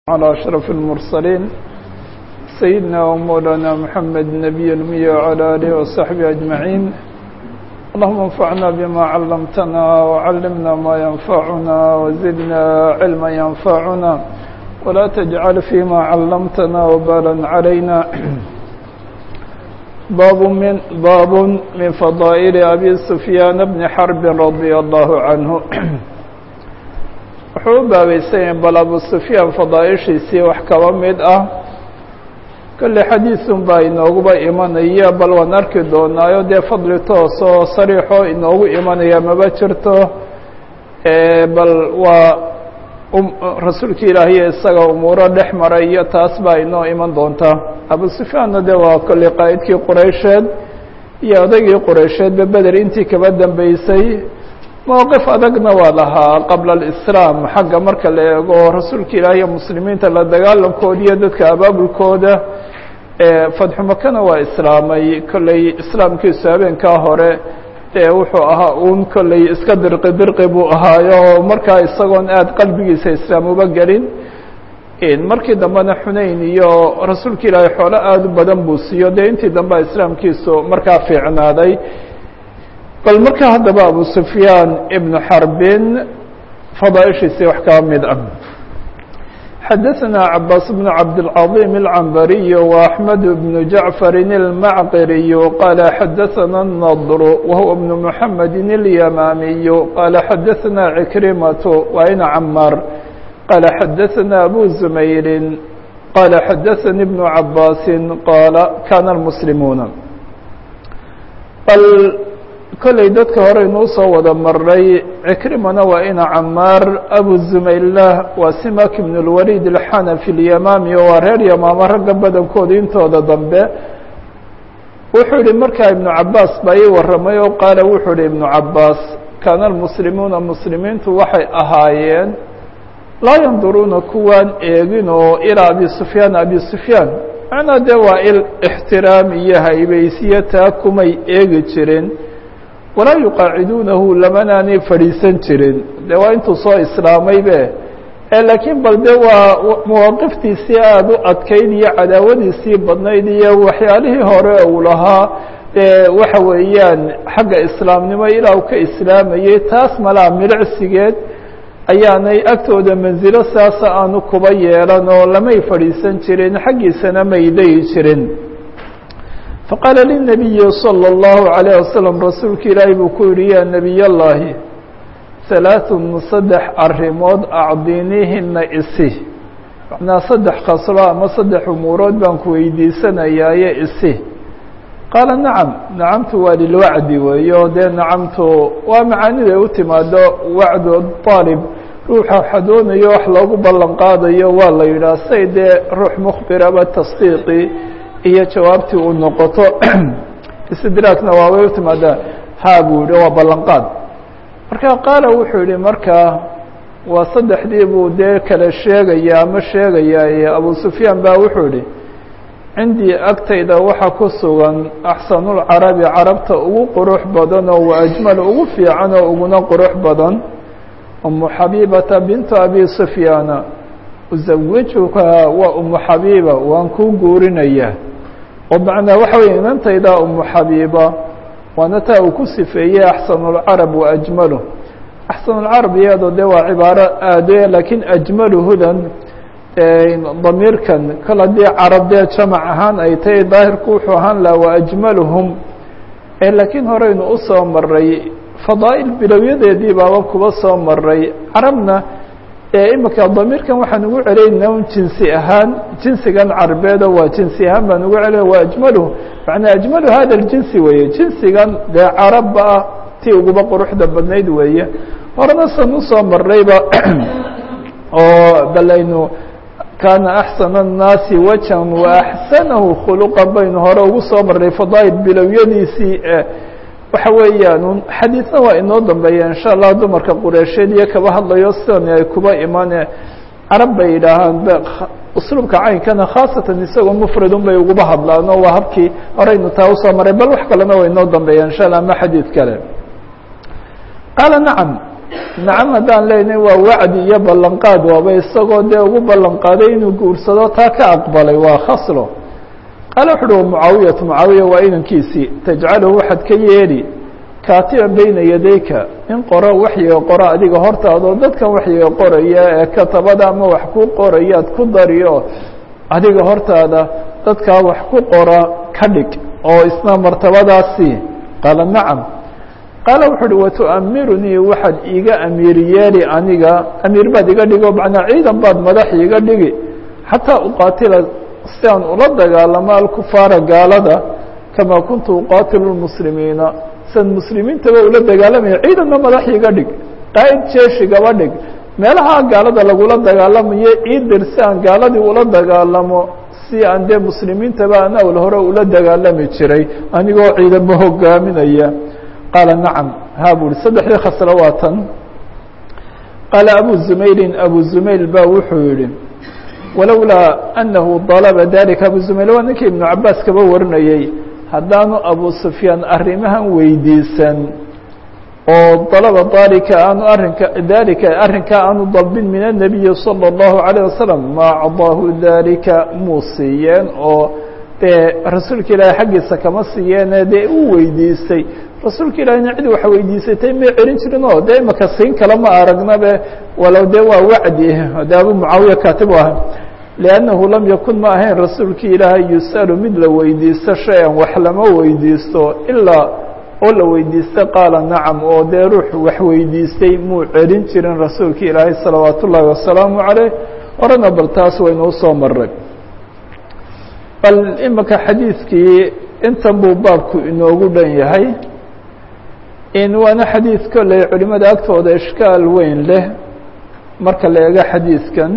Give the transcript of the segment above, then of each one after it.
على أشرف المرسلين سيدنا ومولانا محمد النبي المي وعلى آله وصحبه أجمعين اللهم انفعنا بما علمتنا وعلمنا ما ينفعنا وزدنا علما ينفعنا ولا تجعل فيما علمتنا وبالا علينا باب من باب من فضائل أبي سفيان بن حرب رضي الله عنه wuxuu u baabaysanyahay bal abu sufyaan fadaaishiisii wax kaba mid ah kolley xadiisun baa inooguba imanaya bal waan arki doonaayo dee fadli toos oo sariixoo inoogu imanaya maba jirto bal waa rasuulka ilaahiyo isaga umuuro dhex maray iyo taas baa inoo iman doontaa abu sufyaanna de waa kolley qaa'idkii quraysheed iyo odaygii quraysheedba beder intii kaba dambeysay mowqif adagna waa lahaa qabla alislaam xagga marka la eego rasuulka ilaahiyo muslimiinta la dagaalamkooda iyo dadka abaabulkooda fadxu makana waa islaamay kolley islaamkiisu habeenkaa hore dee wuxuu ahaa uun kolley iska dirqi dirqi buu ahaayo markaa isagoon aada qalbigiisa islaam uba gelin markii dambena xunayn iyo rasuulka ilaahay xoolo aada u badan buu siiyo dee intii dambea islaamkiisu markaa fiicnaaday bal marka haddaba abu sufyaan ibnu xarbin fadaaishiisii wax kaba mid ah xadaثna cabaas bn cabdالcaظim الcambariy وaxmed bn jaعfari الmacqiriy qala xadaثna الnadr wahuwa bn mحamedi الyamaamiy qala xadaثna cikrimaة waina camaar qala xadaثna abu zumayri qala xadaثani bn cabaasi qaala kana اlmuslimuuna kolley dadka hore inuu soo wada maray cikrimana waa ina camaar abu zumaylah waa simak ibn اlwalid alxanafi اlyamaami oo waa reer yamaamo ragga badankooda intooda dambe wuxuu yihi markaa ibnu cabaas baa ii warramay oo qaala wuxuu yihi ibnu cabaas kaana almuslimuuna muslimiintu waxay ahaayeen laa yanduruuna kuwaan eegin oo ilaa abi sufyaan abi sufyaan macnaa dee waa il ixtiraam iyo haybaysiyo taa kumay eegi jirin walaa yuqaaciduunahu lamanaanay fadhiisan jirin de waa intuu soo islaamaybe laakiin bal de waa mawaaqiftiisii aada u adkayd iyo cadaawadiisii badnayd iyo waxyaalihii hore uu lahaa waxa weeyaan xagga islaamnimo ilaa uu ka islaamayey taas malaa milicsigeed ayaanay agtooda manzilo saasa aanu kuba yeelan oo lamay fadhiisan jirin xaggiisana may leyi jirin faqaala lلnabiyi salى اllahu عalيه wasalam rasuulka ilaahi buu ku yihi ya nebiy اllahi halaaثun saddex arrimood acdinihina isi macnaa saddex khaslo ama saddex umuurood baan ku weydiisanayaaye isi qaala nacam nacamtu waa lilwacdi weeyo dee nacamtu waa macaaniday u timaado wacdu aalib ruuxa waxa doonayo wax loogu ballan qaadayo waa la yidhaah say dee ruux mukhbiraba tasdiiqi iyo jawaabtii uu noqoto istidraakna waabay u timaadaa haa buu yihi waa ballanqaad marka qaala wuxuu yihi markaa waa saddexdii buu dee kale sheegaya ama sheegaya abu sufyaan baa wuxuu yihi cindii agtayda waxaa ku sugan axsanulcarabi carabta ugu qurux badan oo wa ajmal ugu fiican oo uguna qurux badan umu xabiibata bintu abi sufyaana uzawijuka waa umu xabiiba waan kuu guurinayaa oo macnaa waxa weeye inantayda umu xabiiba waana taa uu ku sifeeyey axsanulcarab wa ajmalu axsanulcarab iyadoo dee waa cibaaro aade laakiin ajmaluhudan damiirkan kol haddii carab dee jamac ahaan ay tahay daahirku wuxuu ahaan laha wa ajmaluhum laakiin horeynu usoo maray fadaa'il bilowyadeedii baaba kuba soo maray carabna imika damiirkan waxaan ugu celaynaa un jinsi ahaan jinsigan carbeedo waa jinsi ahaan baan ugu celina waa ajmaluhu macnaa ajmalu hada ljinsi weeye jinsigan dee carabba ah tii uguba quruxda badnayd weeye horena san usoo marayba oo balaynu kaana axsana الnaasi wajan wa axsanahu khuluqan baynu hore ugu soo maray fadaa'il bilowyadiisii waxa weeyaan xadiidna waa inoo dambeeya in sha allah dumarka qureysheed iyo kaba hadlayo sidan ay kuba imane carab bay yidhaahaan usluubka caynkana khaasatan isagoo mufradun bay uguba hadlaan oo waa habkii horeynu taa usoo maray bal wax kalena waa inoo dambeeya in sha allah ama xadiid kale qaala nacam nacam haddaan leenahay waa wacdi iyo ballanqaad waaba isagoo dee ugu ballanqaaday inuu guursado taa ka aqbalay waa khaslo qaale wuxu uhi mucaawiyatu mucaawiya waa inankiisii tajcalahu waxaad ka yeedhi kaatiban beyna yadayka in qoro waxyiga qoro adiga hortaadoo dadkan waxyiga qoraya ee katabada ama wax ku qorayaad ku dariyo adiga hortaada dadkaa wax ku qora ka dhig oo isna martabadaasi qaala nacam qaala wuxu uhi watu'amirunii waxaad iiga amiir yeeli aniga amiir baad iga dhigo macnaa ciidan baad madax iiga dhigi xataa uqaatila si aan ula dagaalamo alkufaara gaalada kamaa kuntu uqaatilu lmuslimiina sian muslimiintaba ula dagaalamaya ciidanna madax iga dhig qaa'id jeeshigaba dhig meelaha gaalada lagula dagaalamayo iidir si aan gaaladii ula dagaalamo si aan dee muslimiintaba an awl hore ula dagaalami jiray anigoo ciidamo hogaaminaya qaala nacam ha bu uhi saddexdii khaslo waa tan qaala abu zumayrin abu zumayl ba wuxuu yihi walowlaa anahu dalaba dalika abu zumayl waa ninkii ibnu cabaas kaba warinayey haddaanu abu sufyaan arrimahan weydiisan oo dalaba dalika aanu arrinka dalika arrinkaa aanu dalbin min الnabiyi salى الlahu عalيه wasalam ma acdaahu dalika muu siiyeen oo dee rasuulka ilaahay xaggiisa kama siiyeene dee uu weydiistay rasuulka ilaahayna cid wax weydiisatay may celin jirin oo dee imaka siin kale ma aragnabe walow dee waa wacdi de abu mucaawiya kaatib u aha liannahu lam yakun ma ahayn rasuulki ilaahay yus'alu mid la weydiisto shay-an wax lama weydiisto ilaa oo la weydiista qaala nacam oo dee ruux wax weydiistay muu celin jirin rasuulka ilaahay salawaat ullaahi wasalaamu caleyh horena bal taas waynu usoo maray bal imika xadiidkii intan buu baabku inoogu dhan yahay in waana xadiid kolley culimada agtooda ishkaal weyn leh marka la eego xadiidkan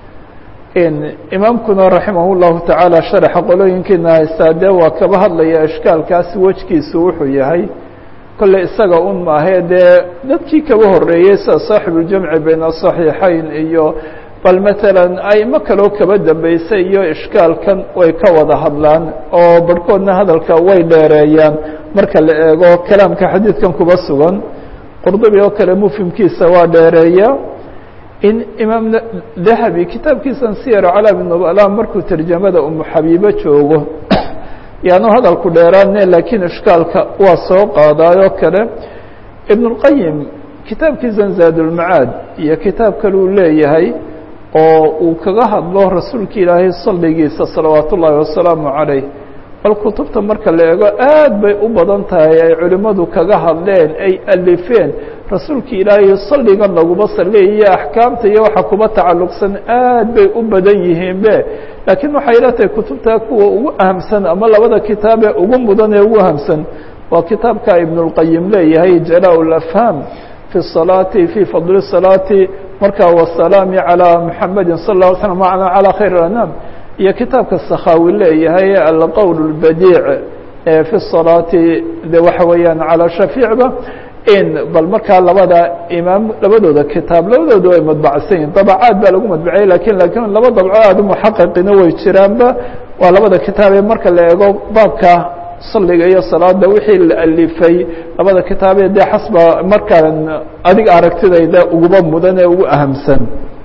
imaamkuna raximah اllahu tacaala sharaxa qolooyinkiina haystaa dee waa kaba hadlaya ishkaalkaasi wejkiisu wuxuu yahay kolley isaga un maahe dee dadkii kaba horeeyey sida saaxibuljamci bayna asaxiixayn iyo bal matalan aimo kaloo kaba dambeysay iyo ishkaalkan way ka wada hadlaan oo barhkoodna hadalka way dheereeyaan marka la eego kalaamka xadiidkan kuba sugan qurdubi oo kale mufhimkiisa waa dheereeya in imaam dahabi kitaabkiisan siyar calaami nubala markuu tarjamada umu xabiibo joogo yaanu hadalku dheeraane laakiin ishkaalka waa soo qaadaayoo kale ibn اlqayim kitaabkiisan zaadulmacaad iyo kitaab kale uu leeyahay oo uu kaga hadlo rasuulka ilaahay salligiisa salawaat ullaahi wasalaamu calayh bal kutubta marka la eego aad bay u badan tahay ay culimmadu kaga hadleen ay alifeen rasuulka ilaahay salligan laguma salliya iyo axkaamta iyo waxa kuba tacalluqsan aad bay u badan yihiinbe laakiin waxay ila tahay kutubta kuwa ugu ahamsan ama labada kitaabee ugu mudan ee ugu ahamsan waa kitaabka ibn اlqayim leeyahay jalaa اlafham fi الصalaati fi fadli الصalaati marka wasalaami calى muxamedi sal اه slam calى khayr اanam iyo kitaabka sakhaawi leeyahay alqowl اlbadiic fi الصalaati de waxa weeyaan calى shafiicba in bal markaa labada imaam labadooda kitaab labadooda way madbacsan yihin dabcaad baa lagu madbaciyey lakin lakin laba dabco aada muxaqiqina way jiraanba waa labada kitaabee marka la eego baabka salliga iyo salaada wixii la alifay labada kitaabee dee xasba markaan adiga aragtidayda uguba mudan ee ugu ahamsan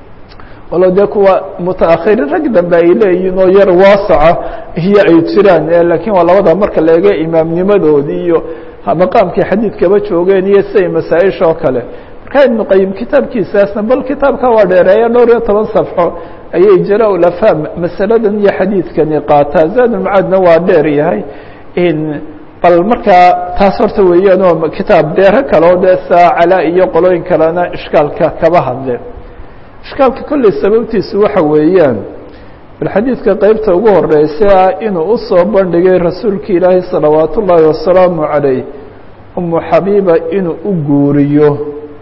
walo dee kuwa mutaakhirin rag dambe ay leeyihin oo yar waasaca iyo ay jiraan lakin waa labada marka la eego imaamnimadoodii iyo maqaamkii xadiidkaba joogeen iyo siday masaaئisha oo kale marka ibnu qayim kitaabkiisaasna bal kitaabka waa dheereeya dhowr iyo toban safxo ayay jala ulafham masaladan iyo xadiidkani qaataa zaadulmacaadna waa dheer yahay bal markaa taas horta weeyaan oo kitaab deero kale oo dee saa calaa iyo qolooyin kalena ishkaalka kaba hadle ishkaalka kolley sababtiisu waxa weeyaan bal xadiidka qeybta ugu horeysa inuu usoo bandhigay rasuulka ilaahi salawaat ullaahi wasalaamu calayh umu xabiiba inuu u guuriyo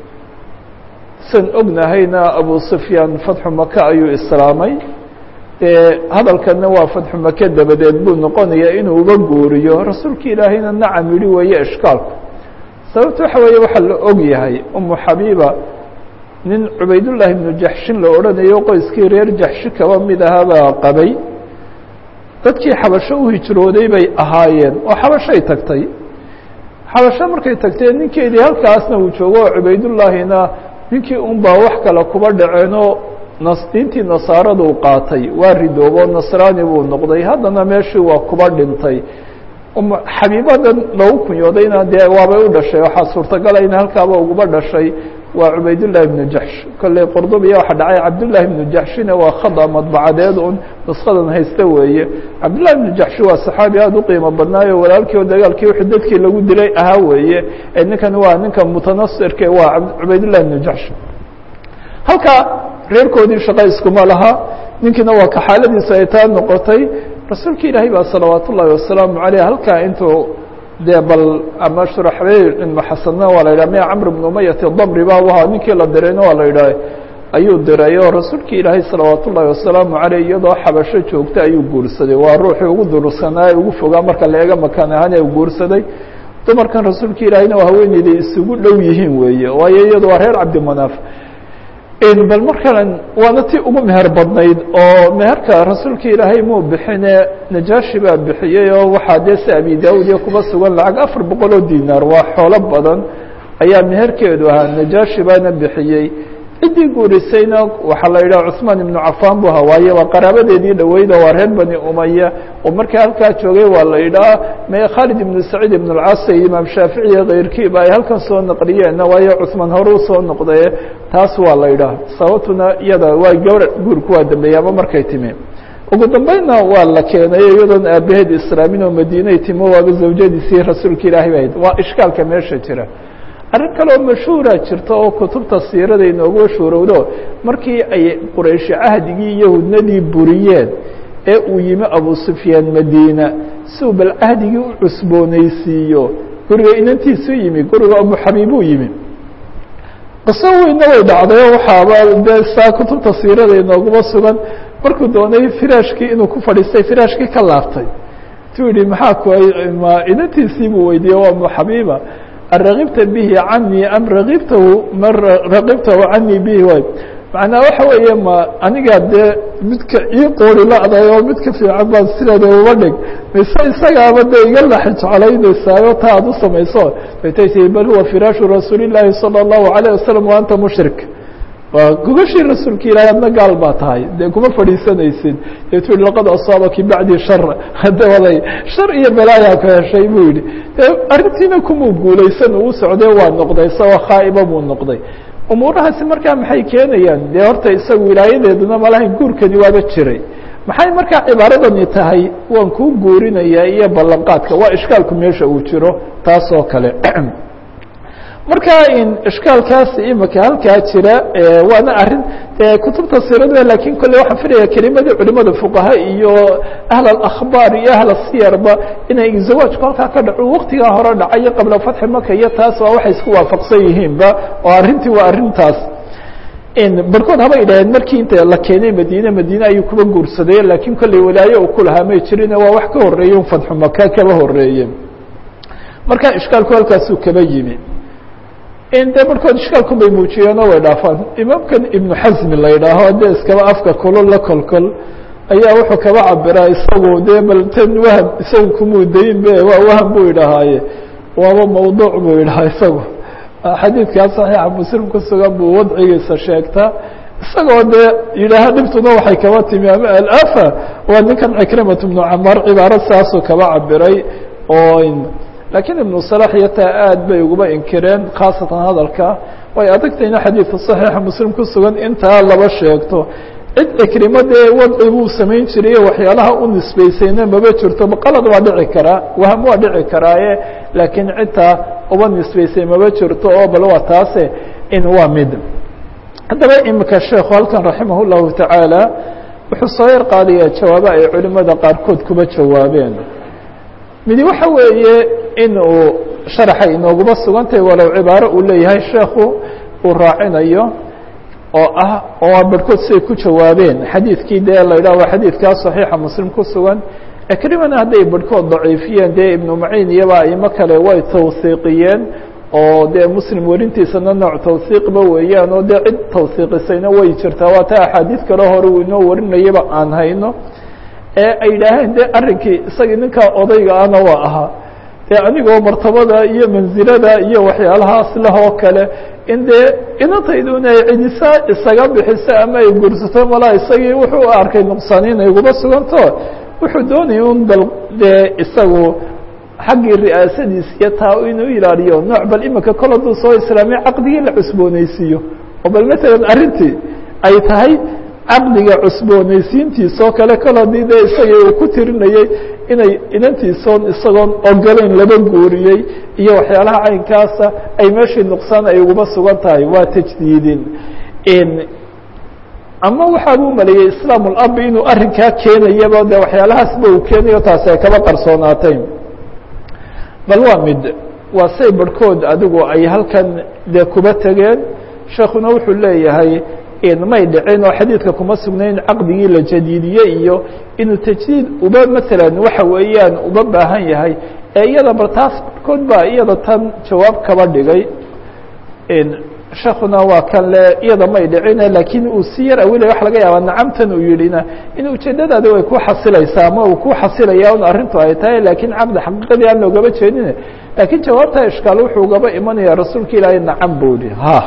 san ognahayna abu sufyaan fatxu maka ayuu islaamay dee hadalkana waa fatxu make dabadeed buu noqonayaa inuu uba guuriyo rasuulka ilaahayna nacam yidhi weeye ishkaalku sababta waxa weeye waxaa la og yahay umu xabiiba nin cubaydullaahi ibnu jaxshin la odhanayo qoyskii reer jaxshi kaba mid ahaabaa qabay dadkii xabasho u hijrooday bay ahaayeen oo xabashay tagtay xabasho markay tagtee ninkeedii halkaasna uu joogo oo cubaydullaahina ninkii un baa wax kale kuba dhaceenoo diintii nasaaradu qaatay waa ridoobo nasraani buu noqday haddana meeshii waa kuba dhintay xabiibadan lagu kunyoodayna dee waabay u dhashay waxaa suurtagala in halkaaba uguba dhashay waa cubaydullahi ibnu jaxsh kolley qordobiya waxaa dhacay cabdullahi ibnu jaxshina waa khada madbacadeed un nuskadan haysta weeye cabdullahi ibnu jaxshi waa saxaabi aada u qiimo badnaayo walaalkii oo dagaalkii wixii dadkii lagu dilay ahaa weeye ee ninkan waa ninka mutanasirka waa cubaydullahi ibnu jaxsh halka reerkoodii shaqa iskuma laha ninkiina waa ka xaaladiisa ay taa noqotay rasuulka ilaahay baa salawaat ullaahi wasalaamu caleyh halkaa intuu dee bal ama shuraxbeyr ibnu xasanna waa la yidhah mia camr ibnu umayati damri ba u ahaa ninkii la dirayna waa la yidhaah ayuu diray oo rasuulka ilaahay salawaat ullaahi wasalaamu caleyh iyadoo xabasho joogta ayuu guursaday waa ruuxii ugu durugsanaa ugu fogaa marka la eega makaan ahaan ee guursaday dumarkan rasuulka ilaahayna waa haweeneydii isugu dhow yihiin weeye waayo iyadu waa reer cabdimanaaf bal markan waana ti ugu meher badnayd oo meherka rasuulka ilaahay muu bixine najaashi baa bixiyey oo waxaa dee si abi daawud iyo kuba sugan lacag afar boqol oo dinaar waa xoolo badan ayaa meherkeedu ahaa najaashi baana bixiyey ciddii guurisayna waxaa la yidhaha cuثmaan ibnu cafaan bu ahaa waaye waa qaraabadeedii dhaweyda waa reer bani umaya oo markaa halkaa joogay waa la yidhaha me khaalid ibnu saciid ibn اlcas iyo imaam shaafici iyo keyrkiiba ay halkan soo naqliyeenna waayo cuثmaan hore usoo noqdaye taas waa la yidhaha sababtuna iyada waa gabr guurku waa dambeeyey ama markay timi ugu dambeynna waa la keenay iyadoon aabaheed islaamin oo madiinay timo waaba zawjadiisii rasuulka ilaahay ba hayd waa ishkaalka meesha jira arrin kaleoo mashhuura jirta oo kutubta siirada inoogu mashhuurowdo markii ay qurayshi cahdigii iyo hudnadii buriyeen ee uu yimi abu sufyaan madiina si uu bal cahdigii u cusboonaysiiyo guriga inantiisu yimi guriga abu xabiibuu yimi qiso weynna way dhacday oo waxaaba dee saa kutubta siirada inooguma sugan markuu doonay firaashkii inuu ku fadhiistay firaashkii ka laabtay tuu yihi maxaa ku ma inantiisii buu weydiiyey waa abu xabiiba aragibta bihi canii am ragibtahu ma ragibtahu canii bihi way macnaa waxa weeye ma anigaa dee midka ii qoori la-day oo midka fiican baan sideeda uba dhig mise isagaaba dee iga laxi jeclaynaysaayo taa aad u samayso baytay tii bal huwa firaashu rasuuli llaahi salى الlahu عalيه wasalam wa anta mushrik waa gogashii rasuulka ilaahay adna gaal baa tahay dee kuma fadhiisanaysid deetu yihi laqad asaabaki bacdi shar hadda waday shar iyo balaayaa ku heshay buu yihi dee arrintiina kumuu guulaysan uu socday waa noqday isagoo khaa'iba buu noqday umuurahaasi markaa maxay keenayaan dee horta isagu wilaayadeeduna malahayn guurkani waaba jiray maxay markaa cibaaradani tahay waan kuu guurinayaa iyo ballanqaadka waa ishkaalku meesha uu jiro taas oo kale marka ishkaalkaasi imika halkaa jira waana arin kutubta sirada lakin kolle waxaan filaya kelimadii culimada fuqaha iyo ahl akhbaar iyo ahl siyarba inay zawaajku halkaa ka dhaco waktigaa hore dhacayo qabla fatxi maka iyo taas waa waxay isku waafaqsan yihiinba oo arrintii waa arrintaas barkood haba idhaheen markii inta la keenay madiine madiine ayuu kuba guursaday lakin kolley walaaye uu kulahaa may jirin waa wax ka horeeye fatxu maka kaba horeeye marka ishkaalku halkaasuu kaba yimi de barkood ishkaalku bay muujiyeen oo way dhaafaan imaamkan ibnu xasmi la yidhaaho de iskaba afka kulol la kolkol ayaa wuxuu kaba cabiraa isagu de bal tan waham isagu kumuudayin be waa waham buu idhahaaye waaba mawduuc buu idhahaa isagu xadiidkaa saxiixa muslim ku sugan buu wadcigiisa sheegtaa isagoo dee yidhaaha dhibtuna waxay kaba timi ama alafa waa ninkan cikrimat ibnu camaar cibaaro saasuu kaba cabiray oo lakiin ibnu salax iyo taa aad bay uguba inkireen khaasatan hadalka way adagtayna xadiidka saxiixa muslim ku sugan intaa laba sheegto cid cikrimo dee wadci buu samayn jirayo waxyaalaha u nisbaysayna maba jirto qalad waa dhici karaa waham waa dhici karaaye laakiin cidtaa uba nisbaysay maba jirto oo bal waa taase in waa mid haddaba imika sheekhu halkan raximah llahu tacaala wuxuu soo yar qaadayaa jawaabo ay culimada qaarkood kuba jawaabeen midi waxa weeye in uu sharaxay inooguma sugantahay walow cibaaro uu leeyahay sheekhu uu raacinayo oo ah oo barhkood siday ku jawaabeen xadiidkii dee la yidhah waa xadiidkaa saxiixa muslim ku sugan ekrimana hadday barhkood daciifiyeen dee ibnu maciin iyaba aimo kale way tawsiiqiyeen oo dee muslim werintiisana nooc tawsiiqba weeyaan oo dee cid tawsiiqisayna way jirtaa waa ta axaadiid kale hore uu inoo warinayaba aan hayno ee ay yidhaaheen de arrinkii isagii ninkaa odayga ana waa ahaa dee anigoo martabada iyo mansilada iyo waxyaalahaas leh oo kale in dee inantayduna ay cidisa isaga bixiso ama ay guursato malaa isagii wuxuu arkay nuqsaani inay guba suganto wuxuu doonaya un bal dee isagu xaggii ri'aasadiis iyo taa inuu ilaaliyo nooc bal imika kol hadduu soo islaamiya caqdigii la cusboonaysiiyo oo bal matalan arrintii ay tahay caqdiga cusboonaysiintiisoo kale kol haddii dee isagii uu ku tirinayey inay inantiisoon isagoon ogolayn laba guuriyey iyo waxyaalaha caynkaasa ay meeshii nuqsaan ay uguba sugan tahay waa tajdiidin ama waxaa buu maleeyey islaam اlabi inuu arrinkaa keenayaba de waxyaalahaasba uu keenayo taasi ay kaba qarsoonaatay bal waa mid waa say barhkood adigu ay halkan dee kuba tegeen sheekuna wuxuu leeyahay may dhicin oo xadiidka kuma sugnayn caqdigii la jadiidiye iyo inuu tajdiid uba matalan waxa weeyaan uba baahan yahay ee iyada bar taas barhkood baa iyada tan jawaab kaba dhigay sheekuna waa kan le iyada may dhicine laakiin uu si yar awilay waxa laga yaabaa nacamtan uu yidhina in ujeedadaadi way ku xasilaysaa ama uu ku xasilaya un arrintu ay tahay laakiin caqdi xaqiiqadii aan loogaba jeedine laakiin jawaabta ishkaal wuxuu ugaba imanaya rasuulka ilaahay nacam buu yihi ha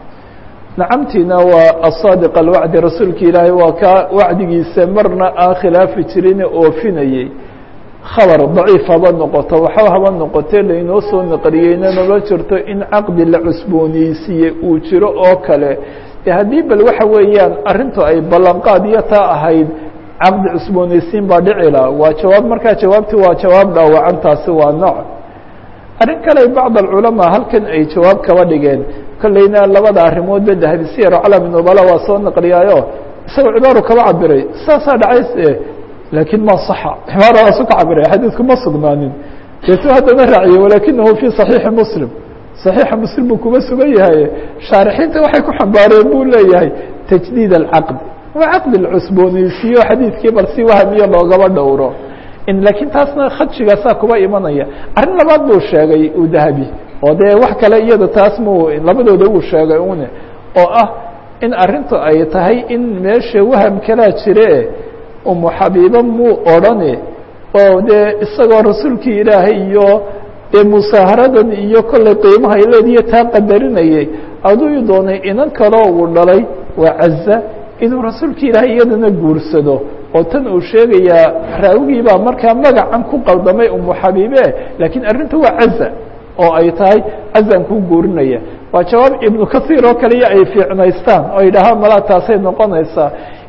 nacamtiina waa asaadiq alwacdi rasuulka ilaahay waa ka wacdigiisa marna aan khilaafi jirin oofinayey khabar daciif haba noqoto waxba haba noqote lainoo soo naqliyeyna nala jirto in caqdi la cusbooneysiiyey uu jiro oo kale de haddii bal waxa weeyaan arrintu ay ballanqaad iyo taa ahayd caqdi cusbooneysiin baa dhicila waa jawaab markaa jawaabti waa jawaab dhaawacantaasi waa nooc arrin kale bacd alculamaa halkan ay jawaab kaba dhigeen kolleyna labada arrimoodba dahabi siyar calami nubala waa soo naqliyaayo isagoo cibaaru kaba cabiray saasaa dhacays laakiin ma صaxa cibaaradaas u ka cabiray xadiidku ma sugnaanin deetu haddana raaciye walakinahu fi صaxiixi muslim صaxiixa muslim buu kuma sugan yahay shaarixiinta waxay ku xambaareen buu leeyahay tajdiid alcaqdi waa caqdi la cusbooneysiiyo xadiidkii bal si wahamiyo loogaba dhowro laakiin taasna khadshigaasaa kuba imanaya arrin labaad buu sheegay uu dahabi oo dee wax kale iyada taas mu labadooda uu sheegay une oo ah in arrintu ay tahay in meesha waham kalaa jire umu xabiiba muu odrhani oo dee isagoo rasuulkii ilaahay iyo dee musaaharadan iyo kollay qiimaha leediyo taa qadarinayay aduu doonay inan kaloo uu dhalay waa caza inuu rasuulkii ilaahay iyadana guursado oo tan uu sheegayaa raawigii baa markaa magacan ku qaldamay umu xabiibe laakiin arrinta waa caza oo ay tahay cazan ku guurinaya waa jawaab ibnu kahiir oo kaliya ay fiicnaystaan oo yidhaahaan malaa taasay noqonaysaa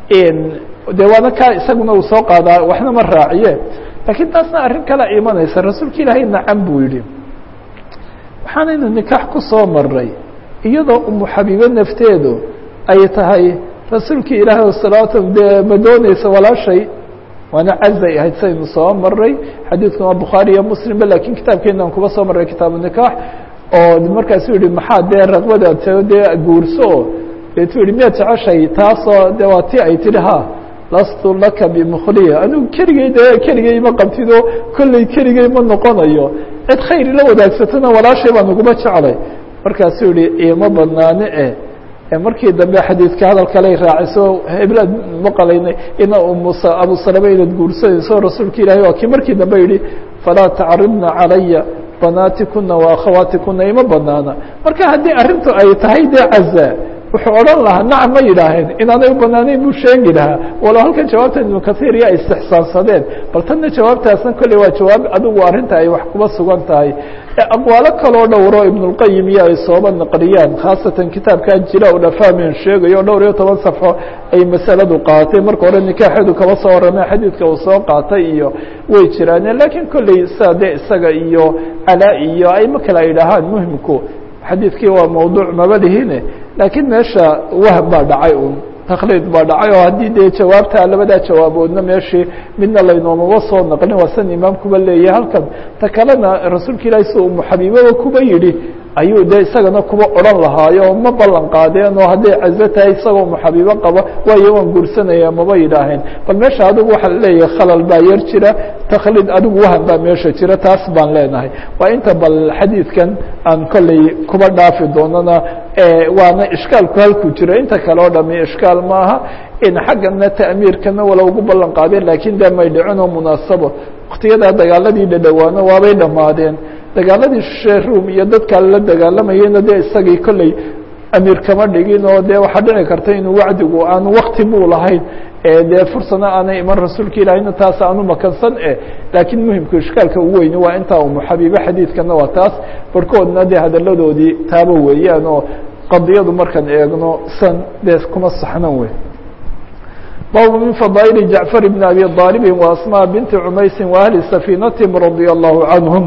de waana kaa isaguna uu soo qaadaa waxna ma raaciye laakiin taasna arrin kale imanaysa rasuulka ilaahay nacam buu yidhi waxaanaynu nikaax ku soo maray iyadoo umu xabiibe nafteedu ay tahay rasuulkii ilaahay salawaatu dee ma dooneysa walaashay waana cazay ahayd saynu soo maray xadiidkuna bukhaari iyo muslimba lakiin kitaabkeenan kuba soo maray kitaabu nikaax oo markaasu yihi maxaa dee raqbada tao dee guurso o deetu yihi miyaad jeceshay taasoo de waa ti ay tihi ha lastu laka bimkhliya anigu keligay de keligay ma qabtido kolley keligay ma noqonayo cid khayr ila wadaagsatona walaashay baan uguma jeclay markaasuu yihi ima banaane e markii dambe xadiidka hadal kaley raaciso heblaad maqalaynay ina umusa abu salama inaad guursanayso rasuulka ilahi waa kii markii dambe yihi falaa tacridna calaya banaatikuna wa akhawaatikuna ima banaana marka haddii arrintu ay tahay dee caza wuxuu odhan lahaa nacam ma yidhaaheen inaanay u banaanayn buu sheegi lahaa walo halkan jawaabta ibnu kahiir iyo ay istixsaansadeen bal tanna jawaabtaasna kolley waa jawaab adigu arrinta ay wax kuba sugan tahay aqwaalo kaloo dhowro ibnulqayim iyo ay sooba naqliyaan khaasatan kitaabkaa jila u dhafaamen sheegayo dhowr iyo toban safxo ay masaladu qaaatay marka hore nikaaxeedu kaba soo warramay xadiidka uu soo qaatay iyo way jiraaneen laakiin kolley saa dee isaga iyo calaa iyo ayma kale ay dhahaan muhimku xadiidkii waa mawduuc maba lihine laakiin meesha wahm baa dhacay un takliid baa dhacay oo haddii dee jawaabta labadaa jawaaboodna meeshii midna laynoomaba soo naqlin waa san imaamkuba leeyahay halkan ta kalena rasuulka ilaahi si umu xabiibaba kuba yidhi ayuu de isagana kuba odhan lahaayo ma ballan qaadeen oo hadday cazo tahay isagoo muxabibo qaba waayo waan guursanaya maba yidhaaheen bal meesha adigu waxaa leeyahay khalal baa yar jira taklid adigu wahan baa meesha jira taas baan leenahay waa inta bal xadiidkan aan kolley kuba dhaafi doonana waana ishkaalku halkuu jiro inta kale oo dhami ishkaal maaha in xaggana ta'miirkana wala ugu ballan qaadeen laakiin de may dhicin oo munaasabo waktiyadaa dagaaladii dhadhowaano waabay dhammaadeen dagaaladii shee rum iyo dadka la dagaalamayeyna de isagii kolley amiir kama dhigin oo de waxaa dhici karta inuu wacdigu aanu wakti buu lahayn dee fursana aanay iman rasuulka ilaahayna taas aanu makansan e laakiin muhimku ishkaalka ugu weyni waa intaa umu xabiibe xadiidkana waa taas barhkoodna dee hadaladoodii taaba weeyaan oo qadiyadu markaan eegno san dee kuma saxnan wey bab min fadaaئل جaعفر بن أbي طالب وأsmاء بنت عmaysi وأhli سفينتهم رضي الله عنهم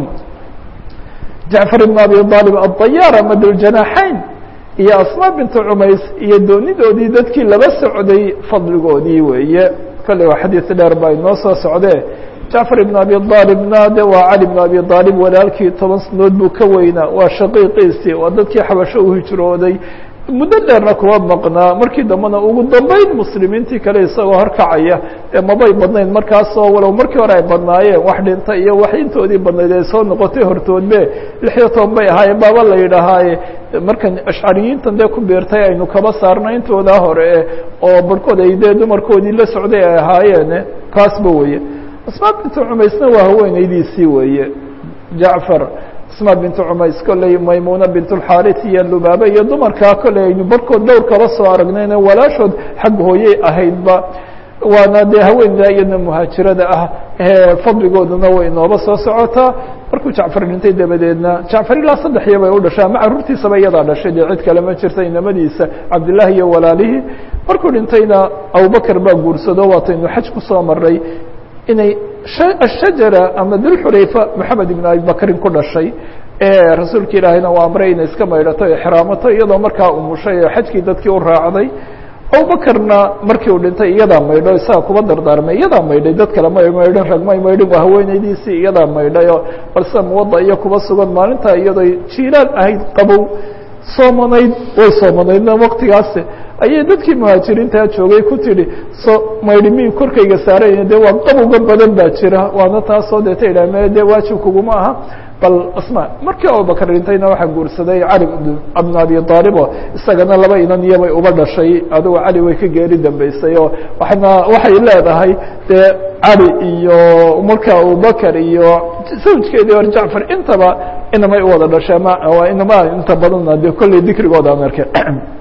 جaعفر بن أbي طالب الطyاr md الجناحayn iyo asmاء بنت عmays iyo doonidoodii dadkii laba socday fadligoodii weeye kale waa xadيiث dheer baa inoo soo socdee جaعفر بن أbي طالبna de waa cali بن أbي طالب walaalkii toban sanood buu ka weynaa waa shaqiiqiisii waa dadkii xabasho u hijrooday muddo dheerna kuwa maqnaa markii dambena ugu dambeyn muslimiintii kale isagoo horkacaya ee mabay badnayn markaasoo walow markii hore ay badnaayeen wax dhinta iyo wax intoodii badnayd ay soo noqotay hortoodbe lix iyo toban bay ahaayeen baaba la yidhahaaye markan ashcariyiintan dee ku beertay aynu kaba saarna intoodaa hore oo barhkood ay dee dumarkoodii la socday ay ahaayeen kaasba weye asmaa bintu cumaysna waa haweeneydiisii weeye jacfar asma bintu cumays kolley maymuna bint اlxaris iyo lubaaba iyo dumarkaa kolley aynu barhkood dhowr kaba soo aragnayna walaashood xag hooyey ahaydba waana dee haweenda iyadna muhaajirada ah fadligooduna way inooba soo socotaa markuu jacfar dhintay dabadeedna jacfar ilaa saddex iyo bay u dhashay ama caruurtiisaba iyadaa dhashay dee cid kale ma jirta inamadiisa cabdillahi iyo walaalihii markuu dhintayna abubakr baa guursado waataynu xaj kusoo maray inay ashajara ama dulxulayfa moxamed ibn abi bakrin ku dhashay rasuulka ilaahayna waa amray inay iska maydhato exraamato iyadoo markaa umushay oo xajkii dadkii u raacday abubakarna markii uu dhintay iyadaa maydho isaga kuba dardaarmay iyadaa maydhay dad kale may maydhin rag may maydhin waa haweeneydiisii iyadaa maydhayo balse muwada iyo kuba sugan maalintaa iyadoo jiilaal ahayd qabow soomanayd way soomanaydna waktigaasi ayay dadkii muhaajiriintaa joogay ku tidhi so maydhi mi korkayga saarayna dee waa qabowga badan baa jira waana taasoo deeta idhah me dee waajib kuguma aha bal asma markii abubakar dhintayna waxaa guursaday cali bn abi aalib oo isagana laba inan iyobay uba dhashay adigo cali way ka geeri dambeysay oo wana waxay leedahay dee cali iyo marka abubakar iyo zawjkeedii hor jacfar intaba inamay uwada dhashay ama inama inta badanna dee kolley dikrigooda aan arkay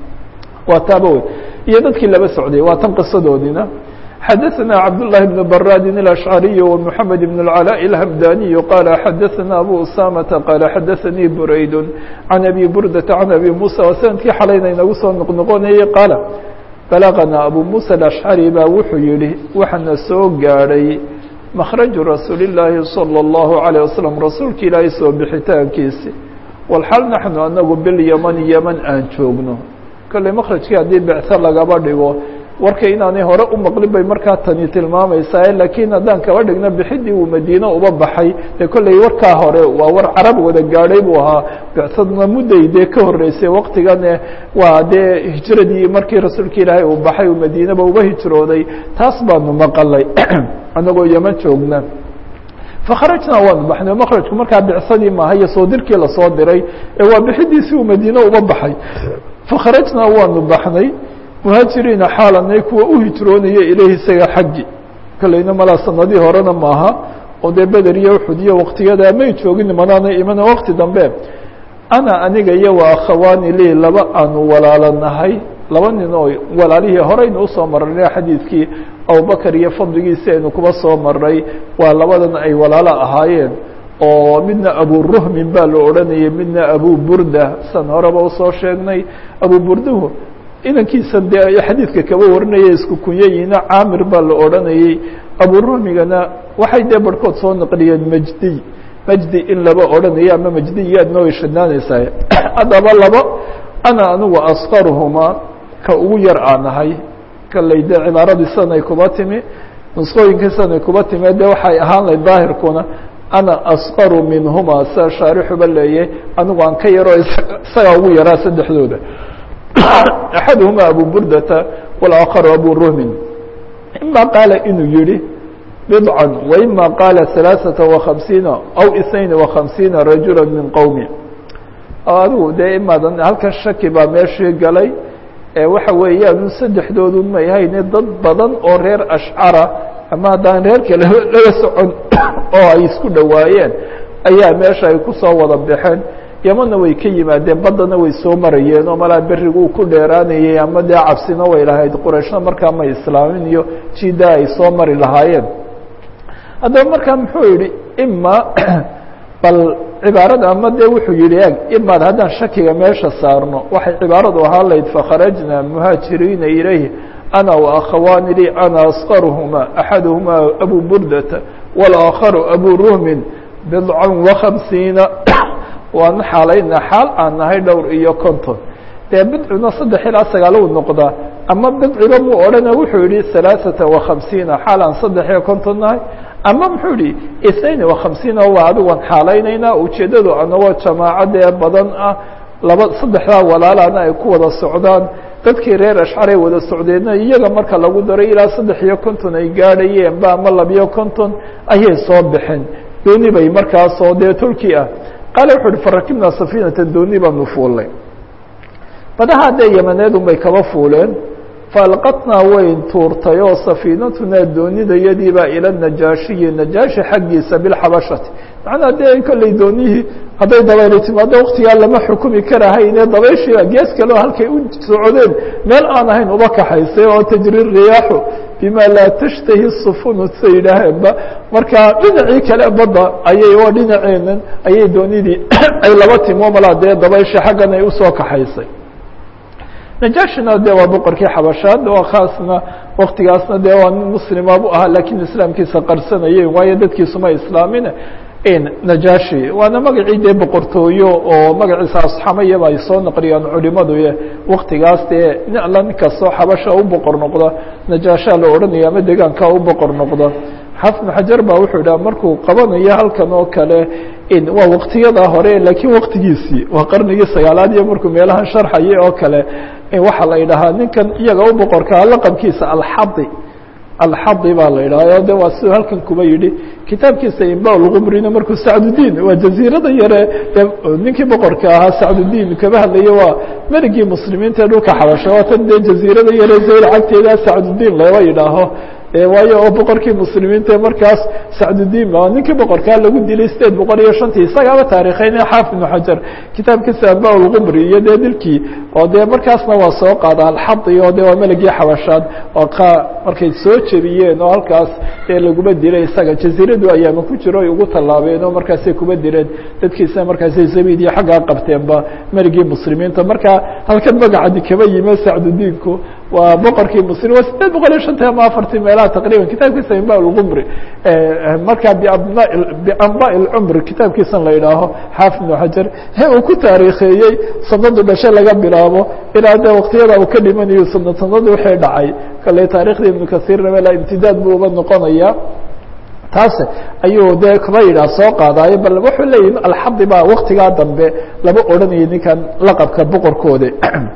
waa taaba wey iyo dadkii laba socday waa tan qisadoodina xadaثna cabdاللahi بن brاdi الأشعري ومحamed بن العلاء الهمdاني qال xadaثna أbو أسامة qال xadaثnii برayd عن أbي بردة عن أbي موسى oo snadkii xalayna inagu soo noqnoqonayay qaaل بلغnaa أbو موسى الأشعري baa wuxuu yihi waxaana soo gaadhay مkرaج رasuuل اللahi صلى الله عليه وسلم rasuulka ilaahay soo bixitaankiisi وlxal naحnu anagu bilyمن yمن aan joogno kolley mkrajkii haddii becثo lagaba dhigo warka inaanay hore u maqlin bay markaa tani tilmaamaysaa laakiin haddaan kaba dhigno bixidii uu madiine uba baxay dee kolley warkaa hore waa war carab wada gaadhay buu ahaa bicsadna mudday dee ka horreysay waktigane waa dee hijradii markii rasuulka ilaahay uu baxay uu madiineba uba hijrooday taas baanu maqalay anagoo yeman joogna fakharajnaa waanu baxnay makrajku markaa bicsadii maaha iyo soo dirkii lasoo diray ee waa bixidiisii uu madiine uba baxay fakharajnaa waanu baxnay muhaajiriina xaalanay kuwa u hijroonaya ilayhi isaga xaggi kolleyna malaa sanadii horena maaha oo dee beder iyo uxud iyo waktiyadaa may joogin manaana imana wakti dambe ana aniga iyo wa akhawaani lii laba aanu walaalanahay laba nin oo walaalihii horeynu usoo marnay xadiidkii abubakar iyo fadligiisi aynu kuba soo maray waa labadan ay walaalo ahaayeen oo midna aburuhmin baa la odhanayay midna abu burda san horeba usoo sheegnay abu burduhu inankiisan dee xadiidka kaba warinaya isku kunyayiina caamir baa la odhanayey aburuhmigana waxay dee barhkood soo naqliyeen majdiy majdi in laba odhanayo ama majdiyaadna way shadnaanaysaa haddaba labo ana anigu askaruhumaa ka ugu yar aanahay kaley dee cibaaradii sanay kuba timi nusqooyinka sanay kuba timi dee waxay ahaan lahayd daahirkuna ana asqaru minhuma sida shaarixuba leeyay anigu aan ka yaro isagaa ugu yaraa saddexdooda axaduhuma abu burdata wاlآakharu abu ruhmin ima qaala inuu yihi bضعا وإma qaala ثaلaaثaةa وaخaمسiiنa aw اثنaين وaخaمسiiنa rajula min qowmi adigu dee imaadan halkan shaki baa meeshii galay waxa weeyaan saddexdoodu may hayne dad badan oo reer ashcara ama haddaan reer kale laga socon oo ay isku dhowaayeen ayaa meesha ay kusoo wada baxeen yamana way ka yimaadeen baddana way soo marayeen oo malaa beriguu ku dheeraanayay ama dee cabsina way lahayd qurayshna markaa ma islaamin iyo jida ay soo mari lahaayeen haddaba markaa muxuu yihi ima bal cibaarada ama dee wuxuu yihi eg imaad haddaan shakiga meesha saarno waxay cibaaradu ahaan layd fakharajna muhaajiriina ilayh ana وakhawaani li ana asqaruhuma axaduhuma abu burdata wاlآakharu abu ruhmin bidca وaخamsiina waana xaalayna xaal aan nahay dhowr iyo konton dee bidcuna saddex ilaa sagaal u noqdaa ama bidciba muu odhana wuxuu yihi ثaلaaثaةa وaخamsiina xaal aan saddex iyo konton nahay ama muxuu yihi اثnain وaخamsiina waa adigoan xaalaynaynaa ujeeddadu anagoo jamaacadee badan ah laba saddexdaa walaalana ay ku wada socdaan dadkii reer ashcaray wada socdeenna iyaga marka lagu daray ilaa saddex iyo konton ay gaadhayeen ba ama labiyo konton ayay soo baxeen dooni bay markaasoo dee turki ah qaale wuxu uhi farakibnaa safiinata dooni baanu fuullay badaha dee yamaneedun bay kaba fuuleen faalqatnaa wayn tuurtay oo safiinatunaa doonidayadiibaa ila najaashiyi najaashi xaggiisa bilxabashati macnaa dee kolley doonihii hadday dabayli timaado waktigaa lama xukumi karahayne dabayshiiba gees kaleo halkay u socdeen meel aan ahayn uba kaxaysay oo tajri riyaaxu bima laa tashtahi sufunu sa yidhaaheenba marka dhinacii kale badda ayay oo dhinaceenan ayay doonidii ay laba timo malaa dee dabayshi xaggan ay usoo kaxaysay najaashina de waa boqorkii xabashaad oo khaasna waktigaasna dee waa nin muslima bu ahaa lakiin islaamkiisa qarsanayeen waayo dadkiisuma islaamin najaashi waana magacii dee boqortooyo oo magaciisa asxamayaba ay soo naqliyaan culimadu waktigaas dee nin alla nin kastoo xabasha u boqor noqda najaashaa la odhanaya ama degaanka u boqor noqda xafid xajar ba wuxuu idhaha markuu qabanayo halkan oo kale waa waktiyada hore lakiin waktigiisii waa qarnigii sagaalaad iyo markuu meelahan sharxaya oo kale waxaa la idhahaa ninkan iyaga u boqorkaa laqabkiisa alxadi alxadi baa la idhaha de waa siduu halkan kuba yidhi kitaabkiisa imbalqumrina markuu sacdudiin waa jaziirada yare ninkii boqorka ahaa sacdudiin kaba hadlaya waa merigii muslimiinta ee dhulka xabasha waa tan dee jaziirada yare zayl cagteeda sacdudiin laba yidhaaho waayo oo boqorkii muslimiinta markaas sacdudiin ba ninkii boqorkaa lagu dilay sideed boqol iyo shantii isagaaba taarikheyne xaafid ibnu xajar kitaabkiisa abalqumri iyo dee dilkii oo dee markaasna waa soo qaada alxadi oo de waa meligii xabashaad oo ka markay soo jebiyeen oo halkaas dee laguma dilay isaga jaziiradu ayaama ku jiro ay ugu tallaabeen oo markaasay kuma dileen dadkiisna markaasay zabid iyo xaggaa qabteenba meligii muslimiinta marka halkan magacadi kaba yime sacdudiinku waa boqorkii muslim waa sideed boqol iyo shantii ama afartii meelaha taqriban kitaabkiisa imba lqumri markaa biabna bianba lcumri kitaabkiisan la idhaaho xaafid ibnu xajar he uu ku taariikheeyey sanadu dhashe laga bilaabo ilaa de waktiyada uu ka dhimanayo sanad sanadu waxay dhacay kale taarikhda ibnu kasiirna mela imtidaad buu uba noqonaya taas ayuu dee kaba yidhaah soo qaadaayo bal wuxuu leeyahi alxadi baa waktigaa dambe laba odhanayay ninkan laqabka boqorkooda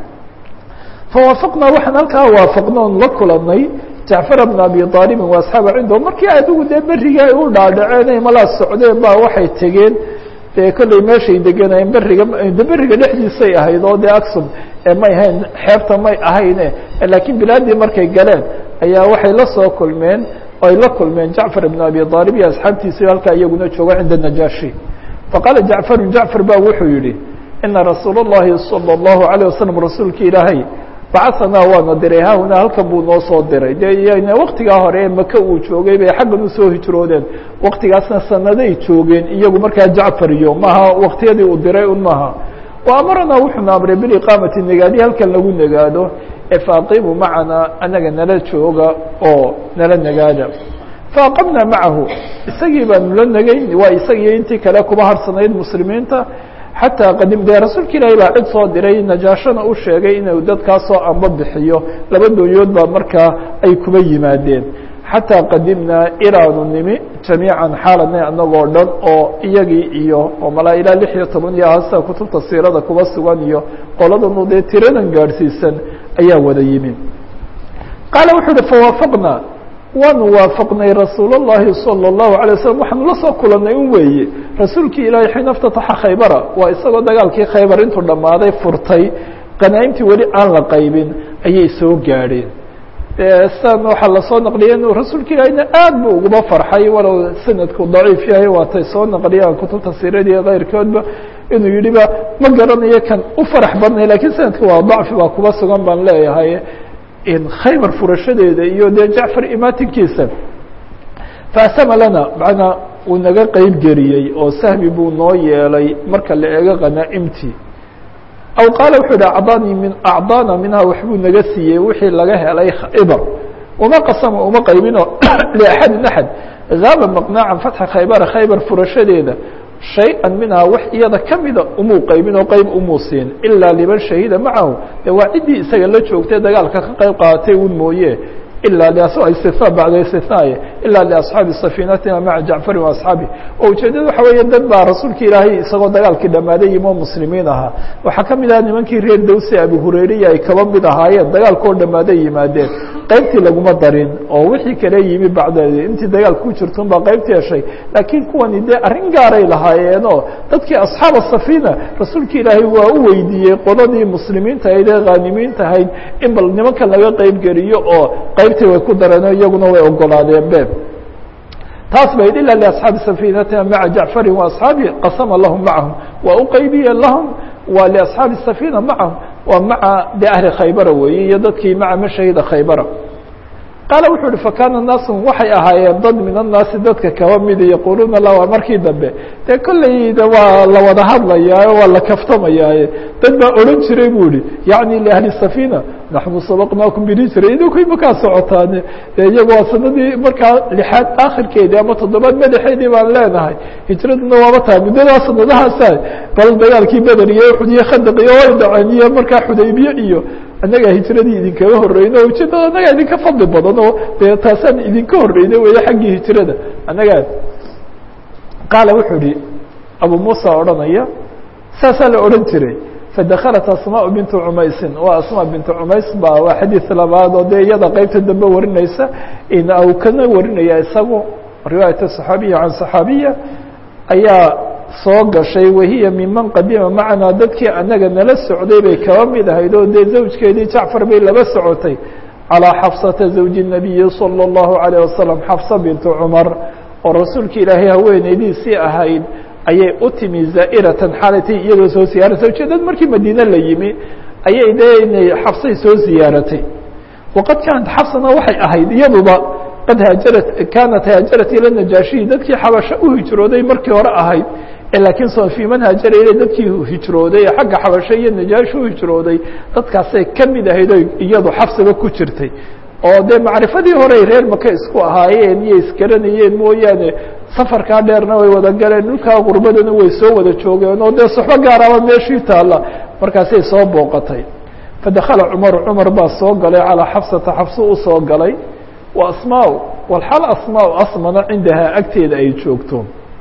fawaafaqnaa waxaan halkaa waafaqna on la kulanay jacfar bna abi aalibin wa asxaaba cindahu markii adigu dee berriga ay u dhaadhaceen malaa socdeen ba waxay tegeen dee kolley meeshay deganayeen beriga de beriga dhexdiisay ahayd oo dee aksum may ahayn xeebta may ahayne laakiin bilaadii markay galeen ayaa waxay la soo kulmeen ay la kulmeen jacfar ibn abi aalib iyo asxaabtiisii halkaa iyaguna jooga cinda najaashi faqaala jacfaru jacfar ba wuxuu yihi ina rasuul اllahi salى اllahu alيه wasalam rasuulki ilaahay bacaanaa waana diray hahuna halkan buu noo soo diray de waktigaa hore maka uu joogay bay xaggan usoo hijroodeen waktigaasna sanaday joogeen iyagu markaa jacfar iyo maha waktiyadii uu diray un maha wa amaranaa wuxuuna amray biliqaamati nagaadi halkan lagu nagaado ee faaqimu macanaa anaga nala jooga oo nala nagaada faaqamnaa macahu isagii baanu la negayn waa isagiyo intii kale kuba harsanayd muslimiinta xataa qadim dee rasuulka ilaahi baa cid soo diray najaashana u sheegay inuu dadkaasoo amba bixiyo laba doonyood baa markaa ay kuba yimaadeen xataa qadimnaa ilaanu nimi jamiican xaaladna anagoo dhan oo iyagii iyo oo malaa ilaa lix iyo toban iyo hasa kutubta siirada kuba sugan iyo qoladanu dee tiradan gaadhsiisan ayaa wada yimi qaala wuxuu uhi fawaafaqnaa waanu waafaqnay rasuul الlahi salى الlahu عalيه waslm waxaanu la soo kulanay un weeye rasuulkii ilaahay xiina اftataxa khaybara waa isagoo dagaalkii khaybar intuu dhammaaday furtay qanaa'imtii weli aan la qaybin ayay soo gaadheen san waxaa lasoo naqliyay inuu rasuulka ilaahayna aad bu uguba farxay walow sanadku daciif yahay waatay soo naqliyaan kutubta siiradiiyo keyrkoodba inuu yihi ba ma garanayo kan u farax badnay lakiin sanadka waa dacfi baa kuba sugan baan leeyahay in khaybar furashadeeda iyo dee jacfar imaatinkiisa faasama lana macnaa uu naga qeyb geliyey oo sahmi buu noo yeelay marka la eego qanaa'imtii aw qaala wuxuu yihi acdaanii min acdaana minhaa waxbuu naga siiyey wixii laga helay khaybar uma qasama uma qaybino liaxadin axad zaaba maqnaacan fatxa khaybara khaybar furashadeeda shay-an minhaa wax iyada kamida umuu qaybin oo qeyb umuu siin ilaa liman shahida macahu de waa ciddii isaga la joogtay dagaalka ka qeyb qaadatay un mooye ilaa istia bacda istinaye ilaa liasxaabi safiinatina maca jacfari waasxaabi oo ujeedada waxa weeye dad baa rasuulka ilaahay isagoo dagaalkii dhammaaday yimoo muslimiin ahaa waxaa kamid aha nimankii reer dawse abu hurayriya ay kaba mid ahaayeen dagaalkoo dhammaaday yimaadeen qaybtii laguma darin oo wixii kale yimi bacdeedi intii dagaalka ku jirtun baa qaybtii heshay laakiin kuwani dee arrin gaaray lahaayeenoo dadkii asxaab safiina rasuulka ilaahay waa u weydiiyey qoladii muslimiinta ahayd ee khaanimiinta ahayd in bal nimankan laga qeyb geliyo oo qaybtii way ku dareen iyaguna way ogolaadeen be taas bayd ila liasxaabi safiinatina maca jacfari waasxaabi qasama lahum macahum waa u qaybiye lahum waa liasxaabi safiina macahum waa maca de ahli khaybara weeye iyo dadkii maca mashahida khaybara qaala wuxuu uhi fakana naasu waxay ahaayeen dad min annaasi dadka kaba mida yaquluuna la waa markii dambe dee kolleyda waa la wada hadlayaayo waa la kaftamayaaye dad baa odhan jiray bu ihi yacni liahli safiina naxnu sabaqnaakum bilijra idinku imakaa socotaane de iyagu waa sanadii markaa lixaad akhirkeedii ama toddobaad madaxeedii baan leenahay hijraduna waaba tahay muddadaa sanadahaasa bal dagaalkii beder iyo uxud iyo khandaq iyo way dhaceen iyo markaa xudaybiye iyo annagaa hijradii idinkaga horreyno ujeedada annagaa idinka fadli badan oo dee taasaan idinka horreyna weeye xaggii hijrada annagaa qaala wuxuu ihi abu muusa odhanaya saasaa la odhan jiray fadaklat asmاء bintu cumaysin waa asmاء bintu cumays ba waa xadiid labaad oo dee iyada qeybta dambe warinaysa u kana warinaya isagu riwaayat صaxaabiya can صaxaabiya ayaa soo gashay wahiya miman qadima macanaa dadkii anaga nala socday bay kaba mid ahayd oo dee zawjkeedii jacfar bay laba socotay calىa xafsata zawji الnabiyi salى الlahu عalيه wasalam xafsa bintu cumar oo rasuulka ilaahay haweeneydiisii ahayd ayay u timi zaa'iratan xaalatay iyadoo soo ziyaaratay ujeedad markii madiine la yimi ayay dee inay xafsay soo ziyaaratay waqad kaanat xafsana waxay ahayd iyaduba qad haajarat kaanat haajarat ila najaashiyi dadkii xabasho u hijrooday markii hore ahayd laakiin so fii man haajara ila dadkii hijrooday ee xagga xabasho iyo najaashi u hijrooday dadkaasay ka mid ahayd o iyadu xafsiba ku jirtay oo dee macrifadii horey reer maka isku ahaayeen iyo isgaranayeen mooyaane safarkaa dheerna way wada galeen dhulkaa qurbadana way soo wada joogeen oo dee soxbo gaaraba meeshii taalla markaasay soo booqatay fadakala cumaru cumar baa soo galay calaa xafsata xafso u soo galay wa asmaa walxal asmaa asmana cindahaa agteeda ay joogto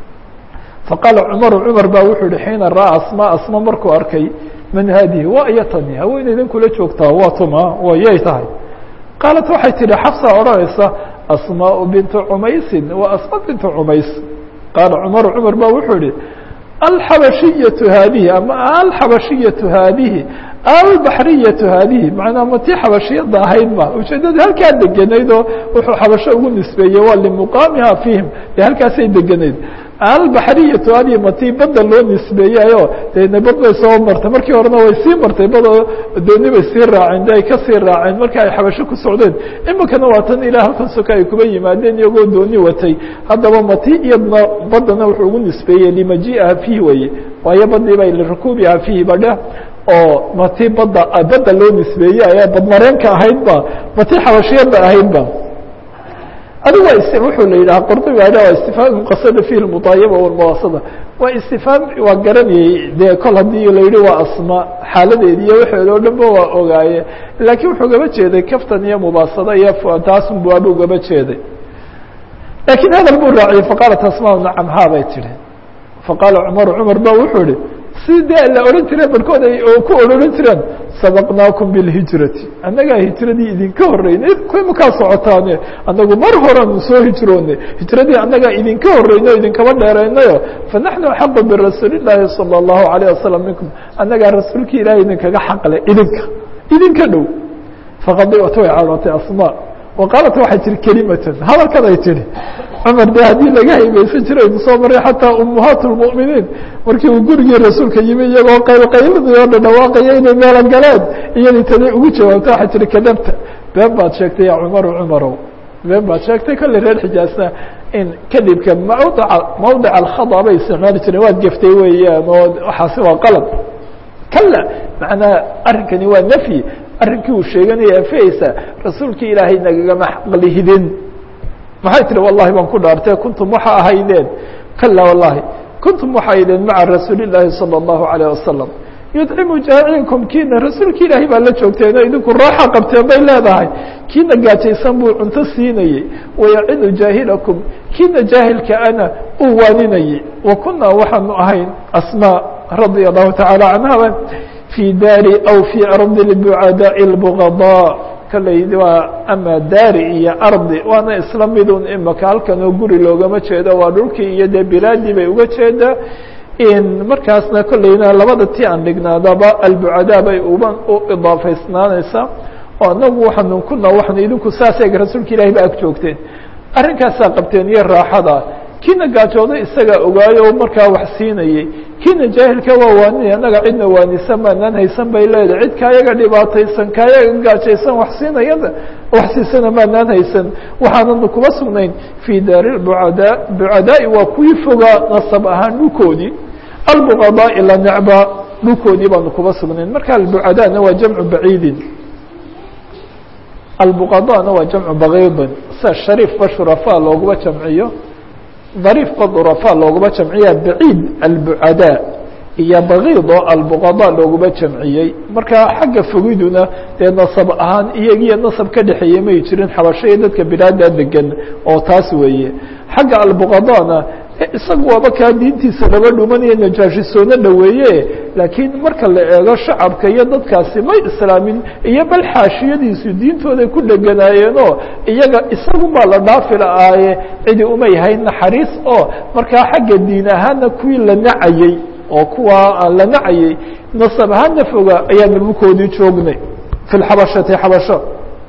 faqaala cumaru cumar baa wuxuu yihi xiina ra'aa asmaa asma markuu arkay man haadihi waa iyo tani haweeneydan kula joogtaa waa tuma waa yay tahay qaalat waxay tidhi xafsa odhanaysa asmaaء bintu cumaysin wa asma bintu cumays qaala cumaru cumar ba wuxuu yihi alxabashiyatu haadihi ama alxabashiyatu haadihi albaxriyatu haadihi macnaa ma tii xabashiyada ahayd ma ujeedada halkaa deganayd oo wuxuu xabasho ugu nisbeeyey waa limuqaamiha fiihim dee halkaasay deganayd albaxriyatu haadihi ma tii badda loo nisbeeyayo dee bad bay soo martay markii horena way sii martay badoo dooni bay sii raaceen de ay kasii raaceen marka ay xabasho ku socdeen imikana waa tan ilaa halkan soka ay kuba yimaadeen iyagoo dooni watay haddaba mati iyadna baddana wuxuu ugu nisbeeyey limajiiha fiihi weye waayo badii bay lirakuubiha fiihi badha oo mati badda badda loo nisbeeyey ayaa badmareenka ahaydba mati xabashiyada ahaydba adigu waa wuxuu la yidhaha qordobi waa istifhaam qasada fihi mudaayaba walmuwaasada waa istifhaam waa garanayey dee kol haddii la yihi waa asma xaaladeedi iyo waxeeda o dhan ba waa ogaaye laakiin wuxuu gaba jeeday kaftan iyo mubaasada iyo taasun buabu ugaba jeeday laakiin hadal buu raaciyey faqaalat asmaa nacam haa bay tihi faqaala cumaru cumar ba wuxuu ihi si dee la odhan jire barkood ay ku odhan jireen sabaqnaakum bilhijrati annagaa hijradii idinka horeynay makaa socotaane annagu mar horeanu soo hijroonay hijradii annagaa idinka horeyno o idinkaba dheereynayo fanaxnu axaqu birasuuli llaahi salى اllahu alayه wasalam minkum annagaa rasuulki ilahay idinkaga xaqle idinka idinka dhow faqadiat way carootay asma wa qaalat waxay tihi kelimatan hadalkan ay tihi cumar de haddii laga haybeysan jiray aynu soo maray xataa ummahaat lmu'miniin markii uu gurigii rasuulka yimi iyagoo qaylqayladii oo dhadhawaaqaya inay meelo galeen iyadii taday ugu jawaabta waxay tihi kadabta been baad sheegtay ya cumaru cumarow been baad sheegtay kolley reer xijaasna in kadibka mawdaca mawdic alkhada bay isticmaali jireen waad geftay weeyaan oo waxaasi waa qalad kala macnaa arrinkani waa nafyi arrinkii uu sheeganaya anfihaysa rasuulkii ilaahay nagagama xaqlihidin maxay tihi wallahi baan ku dhaartee kuntum waxa ahaydeen kala wallahi kuntum waxa ahaydeen maca rasuuli llaahi salى اllahu alayه wasalam yudcimu jaacinkum kiina rasuulki ilaahay baa la joogteen oo idinku raaxa qabteen bay leedahay kiina gaajaysan buu cunto siinayey wayacidu jaahilakum kiina jaahilka ana uu waaninayey wa kunaa waxaanu ahayn asmaa radia allahu taعaalى canha fii daari aw fii ardi lbucadaaءi اlbغضاء kalley waa ama daari iyo ardi waana isla midun imaka halkan oo guri loogama jeedo waa dhulkii iyo dee bilaadii bay uga jeedaa markaasna kolleyna labada ti aan dhignaadaba albucadaa bay uba u idaafaysnaanaysaa oo anagu waxaanu kuna waxanu idinku saasayga rasuulka ilahi ba ag joogteen arrinkaasaa qabteen iyo raaxada kiina gaajooda isagaa ogaayo markaa wax siinayey kiina jaahilka waa waaninay annaga cidna waanisa maanaan haysan bay leedahay cid kaayaga dhibaataysan kaayaga gaajaysan wax siinayada wax siisana maanaan haysan waxaananu kuma sugnayn fii daari bucadaa bucadaai waa kuwii fogaa nasab ahaan dhulkoodii albuqadaai la necba dhulkoodii baanu kuma sugnayn marka albucadaana waa jamcu baciidin albuqadaana waa jamcu bakiidin sida shariifba shurafaa looguma jamciyo dariifba durafaa looguma jamciya baciid albucadaa iyo bakiid oo albuqadaa looguma jamciyey marka xagga fogiduna dee nasab ahaan iyagiyo nasab ka dhexeeyey may jirin xabasho iyo dadka bilaada degan oo taas weeye xagga albuqadaana isaga waaba kaa diintiisa laba dhumanaya najaashisoona dhaweeye laakiin marka la eego shacabka iyo dadkaasi may islaamin iyo bal xaashiyadiisu diintooday ku dheganaayeenoo iyaga isagunbaa la dhaafi la-aaye cidi umay hayn naxariis oo markaa xagga diin ahaana kuwii la nacayey oo kuwa la nacayey nasab ahaana foga ayaan dhulkoodii joognay fi lxabashati xabasho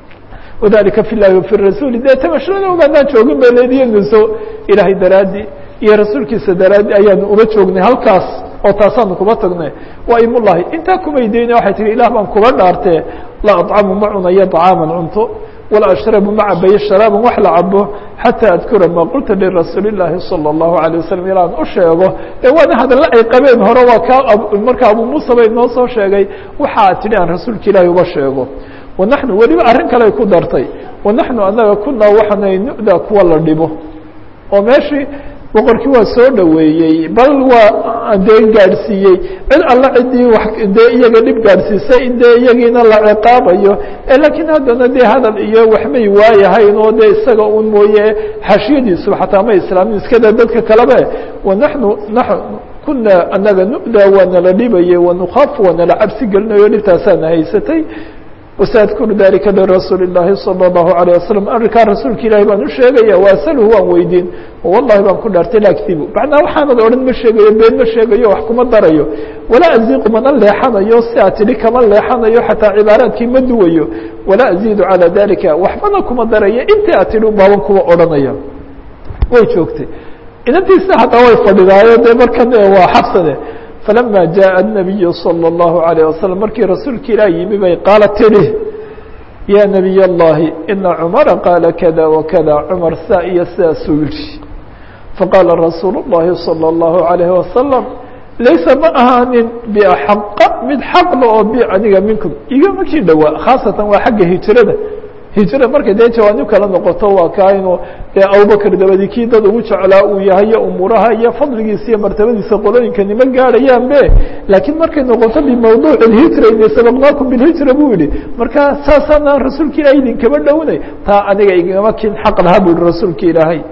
wadalika fi llahi wafi rasuuli dee tamashada ogaanaan joogin bay leediyo nuso ilaahay daraadii iyo rasuulkiisa daraadi ayaanu uma joognay halkaas oo taasaanu kuma tagnay waa imullahi intaa kumay dayna waxay tihi ilah baan kuba dhaartee la aطcamu ma cunayo طacaaman cunto wala ashrabu ma cabayo sharaaban wax la cabo xataa adkura ma qulta lirasuuli اllaahi salى الlahu عalيه wasalam ilaan u sheego ee waana hadalla ay qabeen hore waa kaa marka abu muusa bay noo soo sheegay waxaa tidhi aan rasuulka ilaahi uba sheego wanaxnu weliba arrin kale ay ku dartay wanaxnu anaga kunaa waxaanay nu'da kuwa la dhibo oo meeshii boqorkii waa soo dhaweeyey bal waa dee gaadhsiiyey cid alla ciddii wa dee iyaga dhib gaadhsiisay in dee iyagiina la ciqaabayo laakiin haddana dee hadal iyo waxmay waayahayn oo dee isaga un mooye xashiyadiisu xataa ma islaamin iskada dadka kalebe wanaxnu kuna anaga nu'da waa nala dhibayey wanukaafu waa nala cabsi gelinayo dhibtaasaana haysatay wasaadkuru dalika lirasuuli اllaahi salى اllahu عalيه wasalam arrinkaa rasuulka ilahi baan u sheegaya waasalhu waan weydiin wallahi baan ku dhaartay la akdibu macnaa waxaanad odhan ma sheegayo been ma sheegayo wax kuma darayo walaa aziiqu mana leexanayo si aad tidhi kama leexanayo xataa cibaaraadkii ma duwayo walaa aziidu calى dalika waxbana kuma darayo intii aad tidhi baaban kuwa odhanaya way joogtay inantiisa hataa way fadhidaayo dee markan waa xabsade falama jaءa الnabiyu salى الlahu عalيه wasalam markii rasuulka ilaah yimi bay qaala tidhi ya nabiy اllahi ina cumara qaala kada wakada cumar saa iyo sidaasuu yihi faqaala rasuul الlahi salى الlahu عalيh wasalam laysa ma ahaanin baxaqa mid xaqla oo bi aniga minkum igama kii dhowaa khaasatan waa xagga hijrada hijra markay dee jawaanib kala noqoto waa kaa inuu dee abubakr dabadi kii dad ugu jeclaa uu yahay iyo umuuraha iyo fadligiisa iyo martabadiisa qolooyinka nima gaadhayaan be laakiin markay noqoto bimawduuc اhijra ina sabaqnaakum bilhijra buu yihi marka saasaana rasuulka ilahay idinkama dhownay taa aniga igama kin xaq laha bu yihi rasuulka ilaahay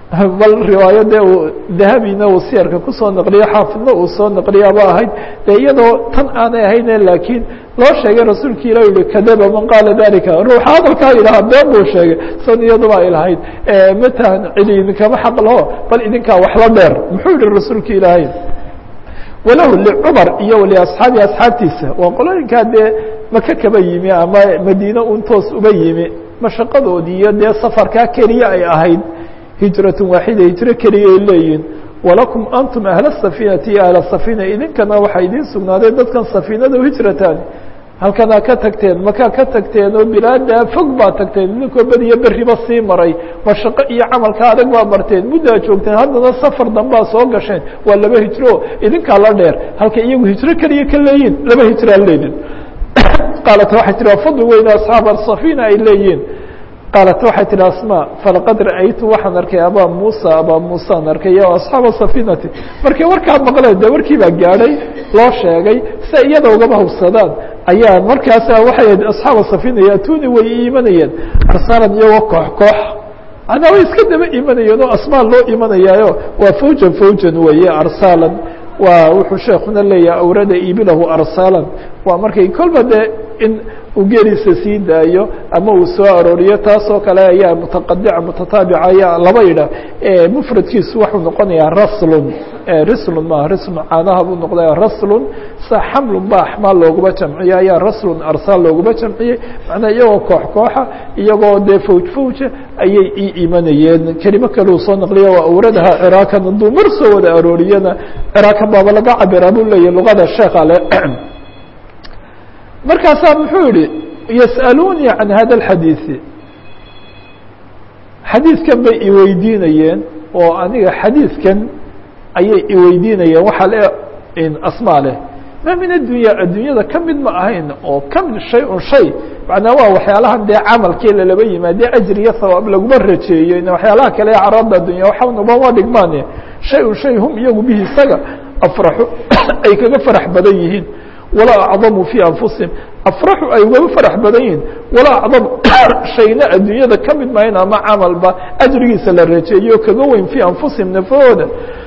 bal riwaayade uu dahabina uu siyarka kusoo naqliyo xaafidna uu soo naqliyaaba ahayd dee iyadoo tan aanay ahayne laakiin loo sheegay rasuulki ilah yihi kadaba man qaala dalika ruuxa hadalkaa yidhaha been buu sheegay san iyaduba ay lahayd matahan cidi idinkama xaq laho bal idinkaa waxla dheer muxuu yihi rasuulka ilaahay walahu licumar iyo liasxaabi asxaabtiisa waa qolooyinkaa dee maka kaba yimi ama madiine un toos uba yimi mashaqadoodii iyo dee safarkaa keliya ay ahayd hijratun waaxida hijro keliya ay leeyihin walakum antum ahla safiinati iyo ahla safiina idinkana waxaa idiin sugnaaday dadkan safiinada hijratan halkanaa ka tagteen makaa ka tagteen oo bilaadaa fog baa tagteen idinkoo beriyo beriba sii maray mashaqo iyo camalka adag baa marteen muddaa joogteen haddana safar dambaa soo gasheen waa laba hijro idinkaa la dheer halka iyagu hijro keliya ka leeyihin laba hijraa leedin qaalat waxay tihi waa fadli weyne asxaab asafina ay leeyihin qaalat waxay tihi asma falaqad ra'aytu waxaan arkay abaa muusa abaa muusaan arkay o asxaaba safinati markay warkaa maqleen de warkii baa gaadhay loo sheegay si iyada ugaba hubsadaan ayaa markaasa waxay asxaaba safina yaatuni way iimanayeen arsaalan iyagoo koox koox anaa way iska daba imanayeen oo asmaa loo imanayaayo waa fawjan fawjan weeye arsaalan waa wuxuu sheekuna leeyahay awrada ibilahu arsaalan waa markay kolba dee in uu geeliisa sii daayo ama uu soo arooriyo taasoo kale ayaa mutaqadica mutataabica ayaa laba yidha mufradkiisu waxuu noqonayaa raslun rislun maaha rislun caanaha buu noqdaya raslun sa xamlun ba axmaal looguma jamciye ayaa raslun arsaal looguma jamciyey macnaa iyagoo koox kooxa iyagoo dee fawj fawja ayay ii imanayeen kelimo kale uu soo naqliya waa awradaha ciraakan hadduu mar soo wada arooriyana ciraakan baaba laga cabiraa buu leeyahy luqada sheekha le markaasaa muxuu yihi yas'aluunii can hada اxadiiثi xadiidkan bay iweydiinayeen oo aniga xadiidkan ayay iweydiinayeen waxaa le asmaa leh ma min addunya addunyada ka mid ma ahayn oo ka mid shay un shay macnaa waa waxyaalahan dee camalkii lalaba yimaadee ajri iyo hawaab laguma rajeeyo waxyaalaha kale ee caraada addunya waxanubama dhigmaane shay un shay hum iyagu bihi isaga afraxu ay kaga farax badan yihiin walaa acdamu fii anfusihim afraxu ay ugaga farax badan yihiin walaa acdam shayna adduunyada ka mid mahayn ama camalba ajrigiisa la rajeeyo kaga weyn fii anfusihim nafahooda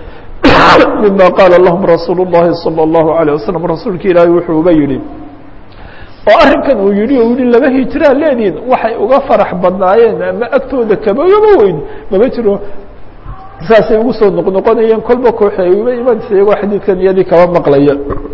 mima qaala lahum rasuul الlahi salى الlahu عalيه wasalam rasuulka ilaahay wuxuu uga yihi oo arrinkan uu yihi u yihi laba hijraa leediin waxay uga farax badnaayeen ama agtooda kabagaba weyn mama jiro saasay ugu soo noqnoqonayeen kolba kooxi ay uga imanaysa iyagoo xadiidkan iyadii kaba maqlaya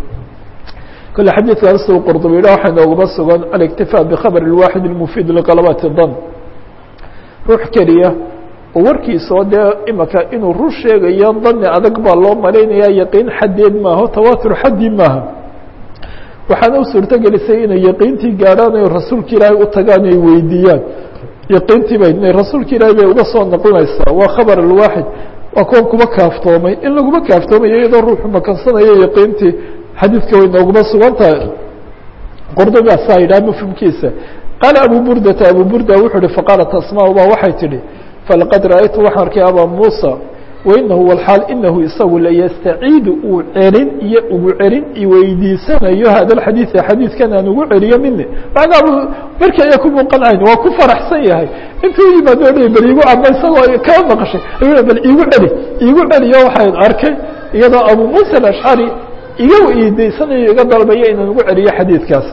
kole xadiidkan suu qurdubi yidhah waxaa nooguma sugan aliktifaa bikhabr اlwaaxid اlmufiid liqalabati dan ruux keliya oo warkiisoo dee imaka inuu run sheegayo dani adag baa loo malaynaya yaqiin xaddeed maaho tawatur xaddi maaha waxaana u suurto gelisay inay yaqiintii gaadhaan ay rasuulka ilaahay u tagaan ay weydiiyaan yaqiintii bay rasuulka ilaahay bay uga soo noqonaysaa waa khabar alwaaxid waa kuwan kuma kaaftoomay in laguma kaaftoomayo iyadoo ruuxu makansanayo yaqiintii xadiidka way nooguma sugan tahay qordobaasaa yidhaha mafhumkiisa qaala abu burdata abu burda wuxuu uhi faqaalat asmaa ba waxay tidhi falaqad ra'aytu waxaan arkay abaa muusa wainahu walxaal inahu isagu layastaciidu uu celin iyo ugu celin iweydiisanayo hada alxadiida xadiidkan aan ugu celiyo mini macnaa bu markii ayaa ku muuqanayn waa ku faraxsan yahay intuu yimaado dhi bal igu ama isagoo kaa maqashay ayuu bal iigu celi iigu celiyo waxaan arkay iyadoo abu muusa alashcari iga iidaysanayo iga dalbayo inaan ugu celiyo xadiidkaas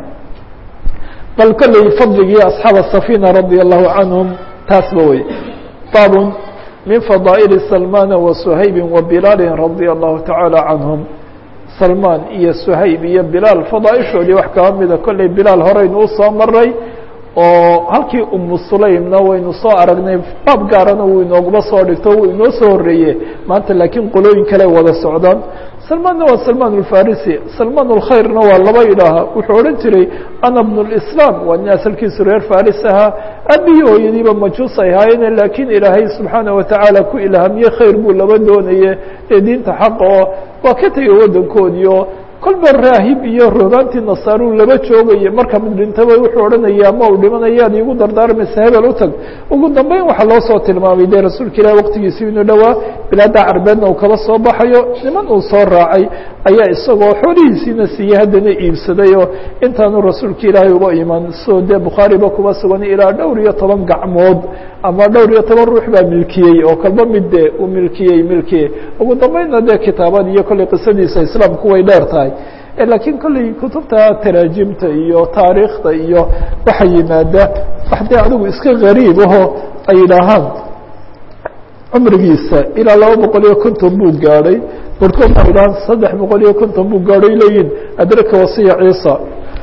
bal kolley fadligii asxaab safina radia allahu canhum taasba wey baabun min fadaa'ili salmana wa suhaybi wa bilaali radia allahu tacaala canhum salmaan iyo suhayb iyo bilaal fadaaishoodii wax kaba mida kolley bilaal horeynu usoo maray oo halkii umu sulaymna waynu soo aragnay baab gaarana wuu inooguma soo dhigto wuu inoo soo horeeye maanta laakiin qolooyin kale wada socdaan salmaanna waa salmaan alfarisi salmaan alkhayrna waa laba idhaaha wuxuu odhan jiray ana bnu lislaam waa nin asalkiisu reer faris ahaa aabihii hooyadiiba majuus ay haayeen laakiin ilaahay subxaana watacaala ku ilhaamiye khayr buu laba doonaye ee diinta xaqa oo waa ka tegay waddankoodii oo kolba raahib iyo rogaantii nasaaruu laba joogaya marka mid dhintaba wuxuu odhanaya ama uu dhimanayaad iigu dardaarmaysa hebel u tag ugu dambeyn waxaa loo soo tilmaamay dee rasuulka ilahi waqtigiisi inuu dhowaa bilaada carbeedna uu kaba soo baxayo niman uu soo raacay ayaa isagoo xoolihiisiina siiyey haddana iibsaday oo intaanu rasuulka ilaahay uba iman soo dee bukhaariba kuba sugan ilaa dhowr iyo toban gacmood ama dhowr iyo toban ruux baa milkiyey oo kalba mid dee uu milkiyey milkiyey ugu dambeynna dee kitaabada iyo kolley qisadiisa islaamku way dheer tahay laakiin kolley kutubta taraajimta iyo taariikhda iyo waxa yimaada wax dee adigu iska gariib aho ay yidhaahaan cumrigiisa ilaa laba boqol iyo konton buu gaadhay barhkood waxay yidhahaan saddex boqol iyo konton buu gaadhay leeyihin adraka wasiya ciisa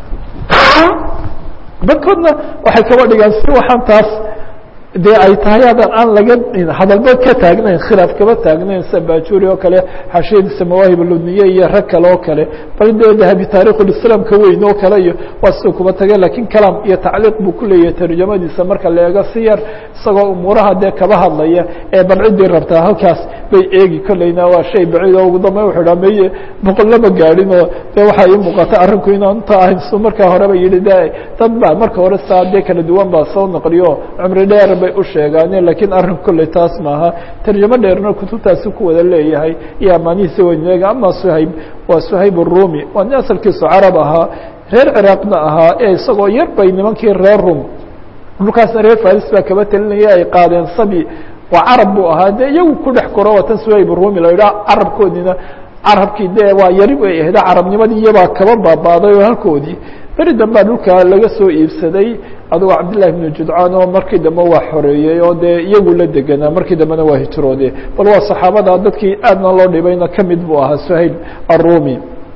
barhkoodna waxay kaba dhigaan si waxaan taas dee ay tahay hadan aan laga hadalba ka taagnayn khilaaf kaba taagnayn sida bajuri oo kale xashiyadiisa mawaahib ludniye iyo rag kale oo kale bal dee dahabi taarikhulislaam ka weyn oo kale iyo waa siduu kuba tage lakiin kalaam iyo tacliiq buu ku leeyahay tarjamadiisa marka la eego si yar isagoo umuuraha dee kaba hadlaya ee bal ciddii rabtaa halkaas bay eegi kolleyna waa shay baciid oo ugu dambeyn wuxuu dhaa meye boqol lama gaadhin oo dee waxaa ii muuqata arrinku inaan inta ahayn su markaa horeba yihi de dad baa marka hore saa dee kala duwan baa soo naqliyo cumri dheer bay u sheegaaneen lakiin arrinku kolley taas maaha tarjamo dheerna kutubtaasi ku wada leeyahay iyo amaanihiisa weyneega ama suhayb waa suhayb arumi waa nin asalkiisu carab ahaa reer ciraaqna ahaa ee isagoo yar bay nimankii reer rum dhulkaasna reer faris baa kaba telinaya ay qaadeen sabi waa carab buu ahaa dee iyagu ku dhex koro watan suhayb arumi la yidhaha carabkoodiina carabkii dee waa yari bay ahayd carabnimadii iyabaa kaba baabaaday oo halkoodii beri dambaa dhulka laga soo iibsaday adugo cabdillahi bnu judcaan oo markii dambe waa xoreeyey oo dee iyagu la deganaa markii dambena waa hijroode bal waa saxaabada dadkii aadna loo dhibayna kamid buu ahaa suhayl arumi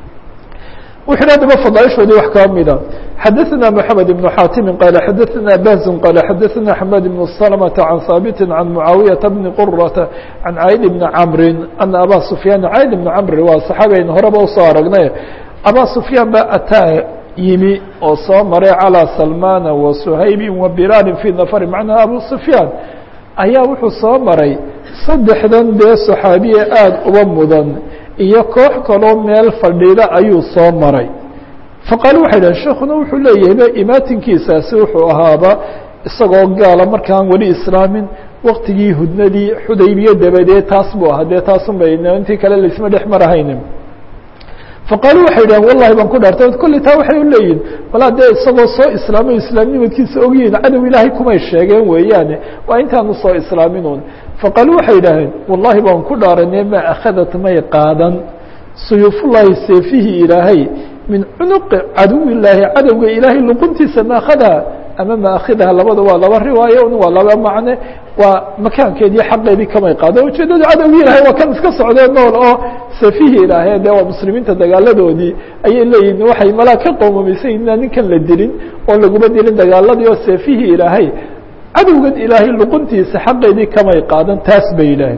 wuxu hi adaba fadaaishoodii wax kaa mida xadaثna mحamed بن xaatimi qala xadaثna bahzun qala xadaثna xmed بن سلمة عan haabiti عan muعaawiyaةa bni qurata عan cayd bni camri ana aba sufyaan cayd bni camri waa saxaabiayn horeba usoo aragnay aba sufyaan ba ataa yimi oo soo maray calى salmana wa suhaybi wa bilaali fii nafri macnaa abu sufyaan ayaa wuxuu soo maray saddexdan dee saxaabiye aada uba mudan iyo koox kaloo meel fadhiida ayuu soo maray faqaalu waxay dhahen sheekuna wuxuu leeyahay imaatinkiisaasi wuxuu ahaaba isagoo gaala markaan weli islaamin waktigii hudnadii xudaybiye dabadeed taas buu ahaa dee taasun bay intii kale laisma dhex marahaynin faqaalu waxay dhaheen wallahi baan ku dhaartay kolley taa waxay u leeyihin walaa dee isagoo soo islaamay islaamnimadkiisa ogyihiin cadow ilaahay kumay sheegeen weeyaane waa intaanu soo islaaminun faqaalu waxay idhaaheen wallahi baan ku dhaaranay ma akhadat may qaadan suyuufullaahi seefihii ilaahay min cunuqi caduwillaahi cadowga ilaahay luquntiisa maakhadaha ama maaakhidaha labada waa laba riwaayo waa laba macne waa makaankeedii xaqeedii kamay qaada ujeedada cadowgii ilahay waa kan iska socdee nool oo safihii ilaahee dee waa muslimiinta dagaaladoodii ayay leeyihin waxay malaa ka qowmamaysay inaan ninkan la dilin oo laguma dilin dagaaladii oo safihii ilaahay cadowgan ilaahay luquntiisa xaqeedii kamay qaadan taas bay yidhaaheen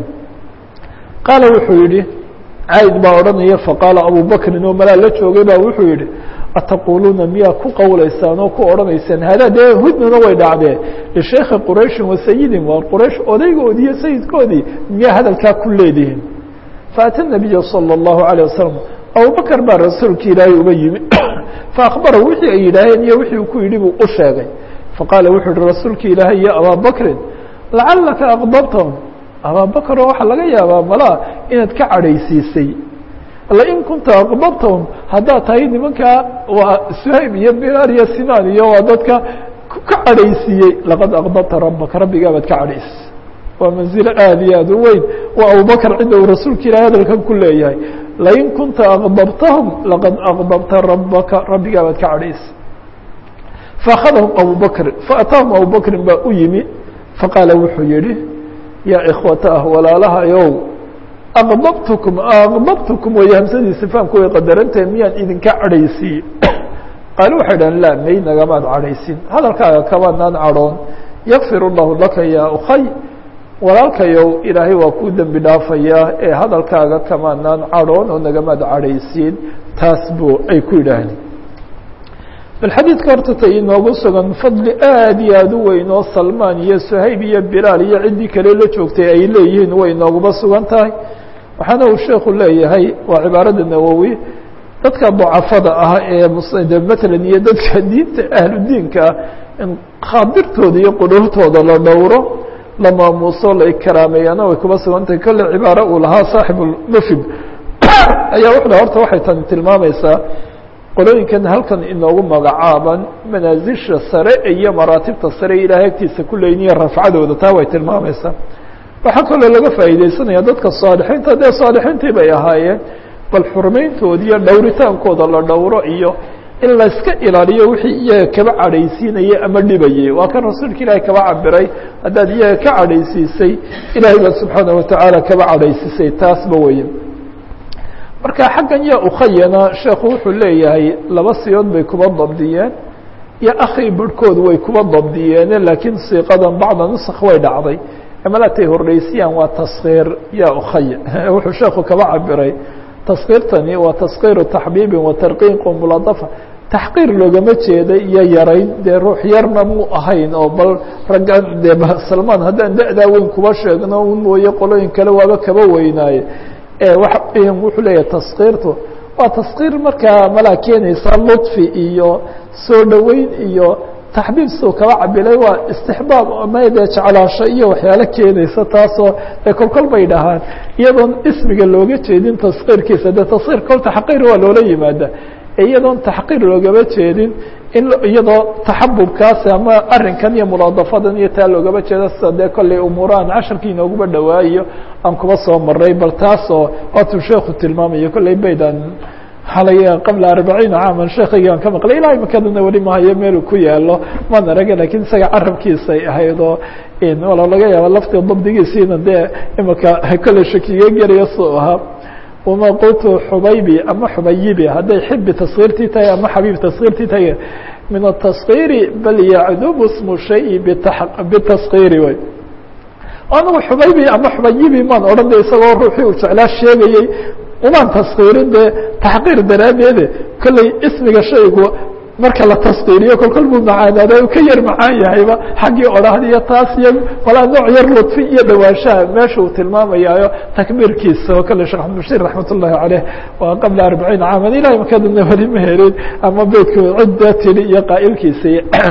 qaala wuxuu yihi cayd baa odhanaya faqaala abubakrin oo malaa la joogay baa wuxuu yihi ataquuluuna miyaa ku qowlaysaan oo ku odhanaysaan hada dee hudnuna way dhacdee lishaykhi qurayshin wa sayidin waa quraysh odaygoodii iyo sayidkoodii miyaa hadalkaa ku leedihiin faata nabiya salى اllahu عalيه wasalam abubakr baa rasuulki ilaahay uba yimi faakbara wixii ay yidhaaheen iyo wixii uu ku yidhi buu u sheegay faqaala wuxuu yihi rasuulki ilaahay ya abaa bakrin lacalaka aqdabtahum abaabakr oo waxaa laga yaabaa malaa inaad ka cadhaysiisay lain kunta aqbabtahum haddaad tahay nimankaa waa suhayb iyo bilaal iyo sinaan iyo waa dadka ka cadhaysiiyey laqad aqdabta rabaka rabbigaabaad ka cadhaysisay waa manzilo aada iyo aad u weyn waa abubakr cidda uu rasuulka ilahay hadalkan ku leeyahay lain kunta aqdabtahum laqad aqdabta rabaka rabbigaabaad ka cadhaysay faakadahum abubakrin faataahum abubakrin baa u yimi faqaala wuxuu yihi yaa ikhwata ah walaalahayow aqdabtukum aqdabtukum way hamsadiisa fahamku way qadarantahay miyaan idinka cadhaysiiye qaali waxay dhahan la may nagamaad cadhaysin hadalkaaga kamanaan cadhoon yakfir اllahu laka ya ukhay walaalkayow ilaahay waa kuu dembi dhaafayaa ee hadalkaaga kamanaan cadhoon oo nagamaad cadhaysiin taas buu ay ku yidhaahdeen bal xadiidka horta ta inoogu sugan fadli aada iyo aada u weyn oo salmaan iyo suhayb iyo bilaal iyo ciddii kale la joogtay ay leeyihiin way inooguba sugan tahay waxaana uu sheekhu leeyahay waa cibaarada nawowi dadka dacafada ah ee matalan iyo dadka diinta ahludiinka ah in khaadirtooda iyo qudhuurtooda la dhowro la maamuuso la ikaraameeyana way kuba sugan tahay kolle cibaaro uu lahaa saaxibulmufid ayaa wuxu horta waxay tani tilmaamaysaa qolooyinkan halkan inoogu magacaaban manaasisha sare iyo maraatibta sare ilaahay agtiisa ku leyniya rafcadooda taa way tilmaamaysaa waxaa kaloo laga faa'iideysanaya dadka saalixiinta dee saalixiintii bay ahaayeen bal xurmayntooda iyo dhowritaankooda la dhowro iyo in layska ilaaliyo wixii iyaga kaba cadhaysiinayay ama dhibayay waa kan rasuulka ilaahay kaba cabiray haddaad iyaga ka cadhaysiisay ilaahay baa subxaana watacaala kaba cadhaysiisay taasba weeye marka xaggan ya ukhayana sheekhu wuxuu leeyahay laba siyood bay kuba dabdiyeen iyo akhi barhkoodu way kuba dabdiyeene laakiin siiqadan bacda nusakh way dhacday malatay horreysiyaan waa taskiir ya ukhaya wuxuu sheekhu kaba cabiray taskiirtani waa taskiiru taxbiibin wa tarqiiqu muladafa taxqiir loogama jeeda iyo yarayn dee ruux yarna muu ahayn oo bal raggan dee salmaan haddaan da-daa weyn kuba sheegno un mooye qolooyin kale waaba kaba weynaaye waxa weyan wuxuu leeyahay taskiirtu waa taskiir markaa malaa keenaysa ludfi iyo soo dhoweyn iyo taxbiib suu kaba cabilay waa istixbaab ama dee jeclaasho iyo waxyaalo keenaysa taasoo dee kolkol bay dhahaan iyadoon ismiga looga jeedin taskiirkiisa dee taskiir kol taxqiir waa loola yimaada iyadoon taxqiir loogama jeedin in iyadoo taxabubkaasi ama arrinkan iyo mulaadafadan iyo taa loogama jeedo sida dee kollay umuurahan casharkii inooguba dhawaayo aan kuba soo maray bal taasoo waatuu sheekhu tilmaamayo kollay baydan xalay qabla arbaciina caaman sheekaygaan ka maqlay ilaa imakadana weli mahayo meelu ku yaalo maan araga lakiin isaga carabkiisay ahayd oo wala laga yaaba laftii dabdigiisiina dee imaka kolley shakiga gelaya suu ahaa wama qultu xubaybi ama xubayibi hadday xibi taskiirtii tahay ama xabiib taskiirtii tahay min ataskiiri bal yacdubu smu shayi bitaskiiri way anigu xubaybi ama xubayibi maan odhan de isagoo ruuxii uu jeclaa sheegayey umaan taskiirin dee taxqiir daraaddeede kolley ismiga shaygu marka la taskiiriyo kolkol buu macaanaada u ka yar macaan yahayba xaggii odhahda iyo taas iyo walaa nooc yar ludfi iyo dhawaanshaha meesha uu tilmaamayaayo takbiirkiisa oo kale sheekh axmed bashiir raxmat ullahi caleyh waa qabla arbaciin caaman ilahi makadana weli ma helin ama beydku cidda tiri iyo qaa'ilkiisa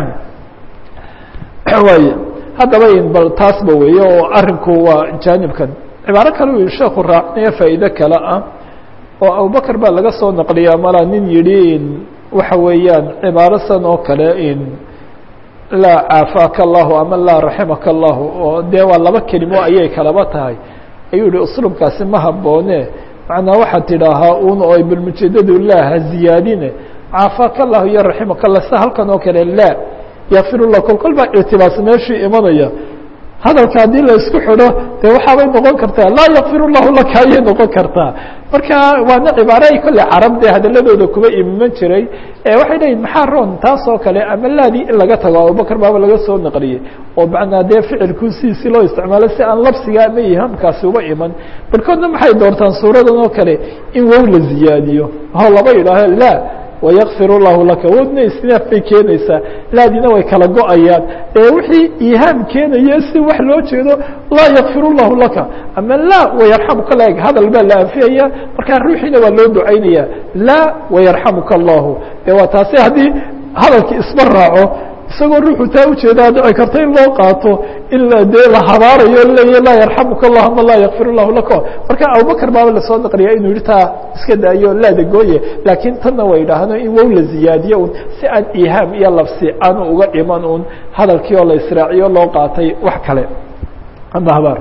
waay haddaba bal taasba weeye oo arinku waa jaanibkan cibaaro kale u sheeku raacinayo faa'iide kale ah oo abubakr baa laga soo naqliyaa malaa nin yidhi waxa weeyaan cibaaro san oo kale in laa caafaaka allahu ama laa raximaka allahu oo dee waa laba kelimo ayay kalaba tahay ayuu yihi uslubkaasi ma haboone macnaa waxaad tidhaahaa un oo balmujeedadu laa ha ziyaadine caafaaka allahu iyo raximaka allah sida halkan oo kale laa yakfirullah kolkol baa ictibaas meeshii imanaya hadalka haddii la isku xidho dee waxaabay noqon kartaa laa yakfir llahu laka ayay noqon kartaa marka waana cibaaro ay kolley carab dee hadaladooda kuba iman jiray waxay leeyihin maxaa roon taas oo kale ama laadii in laga tago abubakr baaba laga soo naqliyey oo macnaa dee ficilku siisi loo isticmaalo si aan labsiga ama ihaamkaasi uba iman barkoodna maxay doortaan suuradan oo kale in wow la ziyaadiyo oo laba yidhaaho la ويغفir الlahu laka wodna isnaaf bay keenaysaa laadina way kala go-ayaan ee wixii ihaam keenaya si wax loo jeedo laa yakfir الlahu laka ama laa وayarxamuka la hadal baa la anfiyaya markaa ruuxiina waa loo ducaynaya laa وayarxamuka الlahu de waa taasi haddii hadalkii isma raaco isagoo ruuxu taa ujeedaa dhici karta in loo qaato in dee la habaarayo leeya laa yarxamuka allah ama laa yakfir llahu laka marka abubakr baaba lasoo naqliya inuu yihi taa iska daayo laada gooye laakiin tanna way idhaahno in wow la ziyaadiyo un si aan ihaam iyo labsi aanu uga dhiman un hadalkii oo la israaciyo loo qaatay wax kale ama habaar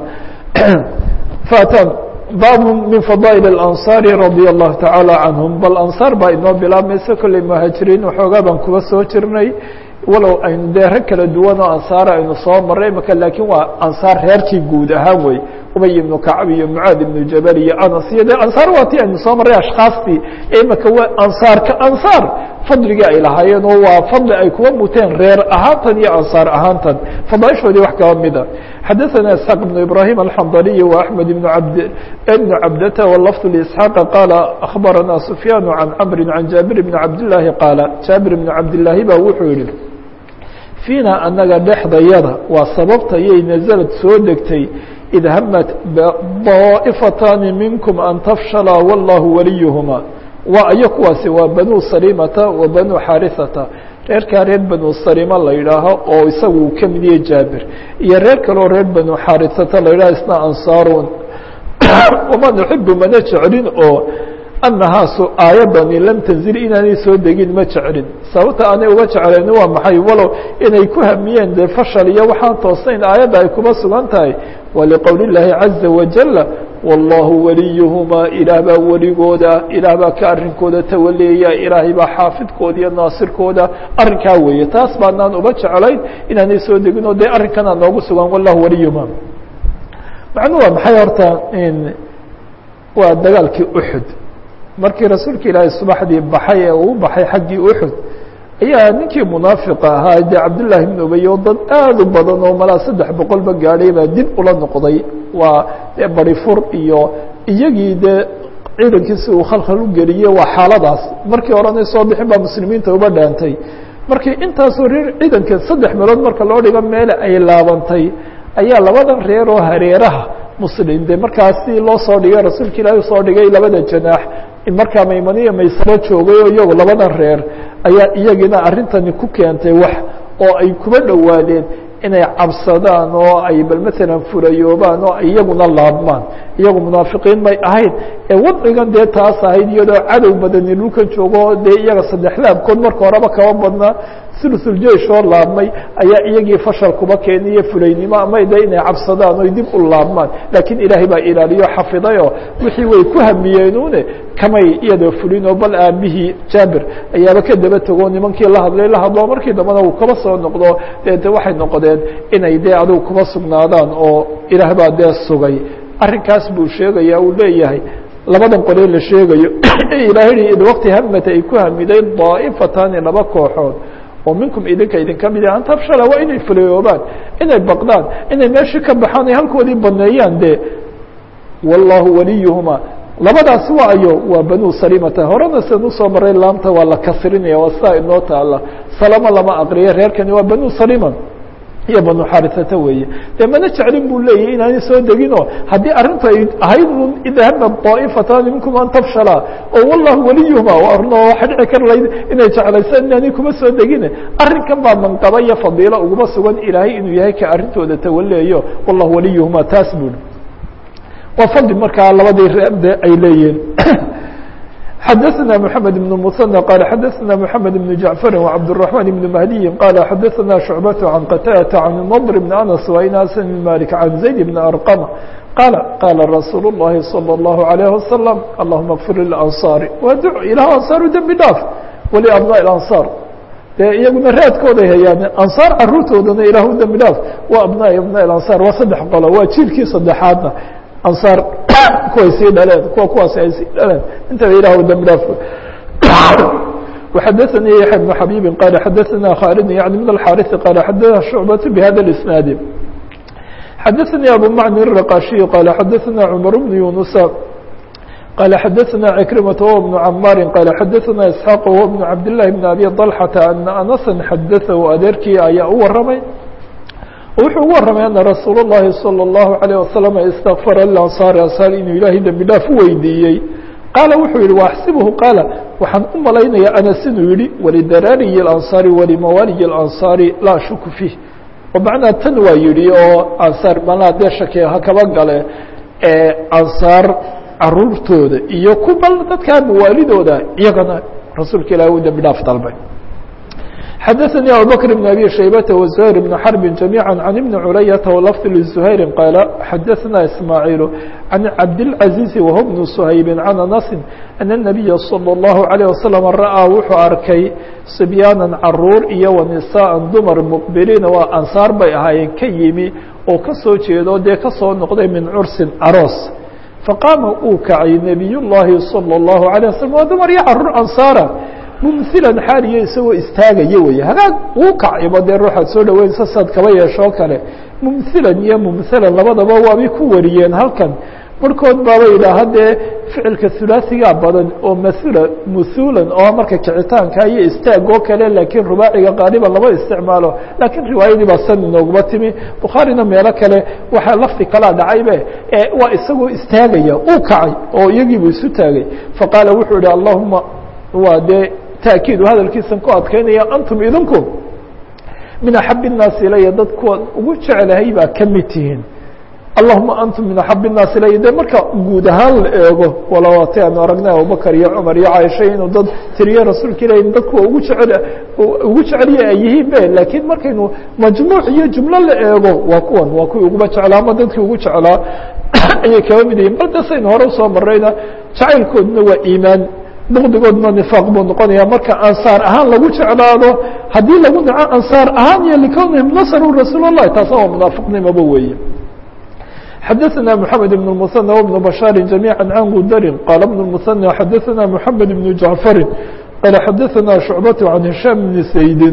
fatan bab min fadaaئل الأnصاr radي الlahu taعalى canهum bal anصاar baa inoo bilaabmaysa kolley muhaajiriin waxoogaa baan kuba soo jirnay walow aynu dee rag kala duwan oo ansaar aynu soo maray imaka laakiin waa ansaar reerkii guud ahaan wey ubay ibnu kacab iyo mucaad ibnu jabal iyo anas iyo de ansaar waa tii aynu soo marray ashkaastii imaka waa ansaarka ansaar fadligii ay lahaayeen oo waa fadli ay kuwa muteen reer ahaantan iyo ansaar ahaantan fadaaishoodii wax kaba mida xadaثana isxaaq ibnu ibrahim alxandaliy wa axmed ibn abd ibnu cabdata wlafd lisxaaqa qaala akhbarana sufyaan can camri can jaabir ibni cabdillaahi qaala jaabir ibnu cabdillaahi ba wuxuu yihi fiina anaga dhexdayada waa sababta yay nazalad soo degtay id hamat daa'ifataani minkum an tafshala wallahu waliyuhuma waa ayo kuwaasi waa banuu salimata wa banuu xarisata reerkaa reer banu salima la yidhaaho oo isagu uu ka mid yahay jaabir iyo reer kaleo reer banu xarisata la yidhaho isna ansaarun wama nuxibu mana jeclin oo anahaasu aayadani lam tanzil inaanay soo degin ma jeclin sababta aanay uga jeclayn waa maxay walow inay ku hamiyeen dee fashal iyo waxaan toosnayn aayadda ay kuma sugan tahay waa liqowli llaahi caza wajala wallahu waliyuhumaa ilaah baa weligooda ilaah baa ka arrinkooda tawaleeya ilaahay baa xaafidkooda iyo naasirkooda arrinkaa weeye taas baanaan uba jeclayn inaanay soo degin oo dee arrinkanaa noogu sugan wallahu waliyuhumaa macnuu waa maxay horta waa dagaalkii uxud markii rasuulka ilaahay subaxdii baxay ee uu baxay xaggii uxud ayaa ninkii munaafiqa ahaa dee cabdullaahi ibn ubey oo dad aad u badan oo malaa saddex boqolba gaadhay baa dib ula noqday waa dee barifur iyo iyagii dee ciidankiisi uu khalkhal u geliyey waa xaaladaas markii horena soo bixin baa muslimiinta uba dhaantay markii intaasoo reer ciidanka saddex meelood marka loo dhigo meele ay laabantay ayaa labadan reer oo hareeraha muslim de markaasi loo soo dhigay rasuulka ilaahi usoo dhigay labada janaax markaa maymaniya maysaro joogay oo iyagu labadan reer ayaa iyagina arrintani ku keentay wax oo ay kuba dhowaadeen inay cabsadaan oo ay bal matalan furayoobaan oo iyaguna laabmaan iyagu munaafiqiin may ahayn ee wadcigan dee taas ahayd iyadoo cadow badani dhulkan joogo dee iyaga saddex laabkood marka horeba kaba badnaa sulusuljeish oo laabmay ayaa iyagii fashal kuba keeniyo fulaynimo ama de inay cabsadaan oy dib u laabmaan laakiin ilaahay baa ilaaliyo xafidayoo wixii way ku hamiyeenune kamay iyadoo fulinoo bal aabihii jaabir ayaaba ka daba tego nimankii la hadlay la hadlo markii dambena uu kaba soo noqdo dee de waxay noqdeen inay dee adigu kuma sugnaadaan oo ilaah baa dee sugay arrinkaas buu sheegaya uu leeyahay labadan qolee la sheegayo ilahay id waqti hamata ay ku hamiday daa'ifatani laba kooxood oo minkum idinka idinka mid an tafshala waa inay fulayoobaan inay baqdaan inay meeshii ka baxaan ay halkoodii baneeyaan de wallahu waliyuhuma labadaas waayo waa banu salimata horena sidan usoo maray laamta waa la kasrinaya waa sidaa inoo taala salama lama aqriya reerkani waa banu salima iyo banu xarisata weeye dee mana jeclin buu leeyahy inaanay soo deginoo haddii arrintu ay ahayd un idahaba daa'ifatani minkum an tafshala oo wallahu waliyuhuma arno waxa dhici kar layd inay jeclaysaan inaanay kuma soo degine arrinkan baa manqaba iyo fadiilo uguma sugan ilaahay inuu yahay ka arrintooda tawaleeyo wallahu waliyuhuma taas bui waa fadli markaa labadii reerde ay leeyihiin xdثna محamed بن المثنى qال xadثna محamed بن جaعفr وcبدالرحمن بن مهدي qال xadثna شعبة عن qتاdة عن نضر بن أنس وإناس بن مالك عن زيد بن أرقم qال qال رsuuل اللhi صلى الله عليه وسلم اللهma اغفir للأنصاaر waa d ilah أنصاar dembi dhaaf ولأبناء الأنصاar dee iyaguna raadkooday hayaan anصاar caruurtoodana ilah dembi dhaaf wa abناء abناء الأنصاar waa saddex qolo waa jiilkii saddexaadna anصاar kuway sii dhaleen kuwa kuwaas ay sii dhaleen intaba ilah dembi dhaaf وxadثnي يحيى بن حبيب qال xadثna khالد يعني من الحاrث qال xadثna شعبة بhda الاسناaد xadثnي أbو mعن الرقاشي qال xadثna cمر بن يuنس qال xadثna عكرمة وهو بن عmاr qال xadثna إسحاq وهو بن عبد الله بن أbي طلحة أن أنسا xadثه adeerkii ayaa u waramay wuxuu ugu waramay ana rasuul الlahi salى الlahu عalيه wasalam اstakfara lilansaari ansaar inuu ilaahay dembi dhaaf u weydiiyey qaala wuxuu yihi waaxsibuhu qaala waxaan u malaynaya anas inuu yihi walidaraariyi اlansaari walimawaaliyi اlansaari laa shuku fiih oo macnaa tan waa yihi oo ansaar malaa dee shake ha kaba gale ansaar caruurtooda iyo ku bal dadkaa mawaalidooda iyagana rasuulka ilahi u dembi dhaaf dalbay xadثnي abو bكر بن أbي شhيبة وزهير بن حرب جميعا عن بن عlyة ولفظ لزهير qال xadثna إسماعيل عن cabدالعزيز وهو بن سhayب عن أنس أن النبي صلى الله عليه وسلم ra'ىa wuxuu arkay صبيانا caruur iyo ونساء dumar مqبليn waa أنصاar bay ahaayeen ka yimi oo kasoo jeedo dee kasoo noqday min cursin aroos faqاama uu kacay نبiy الlahi صلى الله عليه وسلم waa dumar iyo caruur أنصاara mumhilan xaaliyo isagoo istaagaya wey hagaag uu kacayba dee ruuxaad soo dhaweynsa saad kaba yeeshoo kale mumhilan iyo mumhalan labadaba waabay ku wariyeen halkan barhkood baaba yidhaaha dee ficilka hulaasigaa badan oo mahula muhulan oo marka kicitaanka iyo istaag oo kale laakiin rubaaciga qaaliban lama isticmaalo laakiin riwaayadii baa san inooguma timi bukhaarina meelo kale waxaa lafdi kalaa dhacaybe waa isagoo istaagaya uu kacay oo iyagiibuu isu taagay faqaala wuxuu yihi allahuma waa dee taakiidu hadalkiisan ku adkaynaya antum idinku min axab الnaasi ilaya dad kuwa ugu jeclahay baa ka mid tihiin allahuma antum min axab الnaas ilay de marka guud ahaan la eego walawati aanu aragnay abubakr iyo cumar iyo caaisha inuu dad tiriye rasuulka ilahi dadku ugu jecel ugu jecelya ay yihiin be lakiin markaynu majmuuc iyo jumlo la eego waa kuwan waa kuwii uguba jeclaa ama dadkii ugu jeclaa ayay kaba mid yihiin bal dasaynu hore usoo marayna jacaylkooduna waa iimaan bukdigoodna nifaaq buu noqonaya marka ansaar ahaan lagu jeclaado haddii lagu naco ansaar ahaan iyo likownihim nasru rasuul الlahi taasna waa munaafiqnimoba weeye xadaثna mحamed بن المثنى وبن بشhاaر جamيعا عن gudr qال بن المثنى xadaثna محamed بن جعفر qال xadaثna شhuعبة عن هiشام بن سيد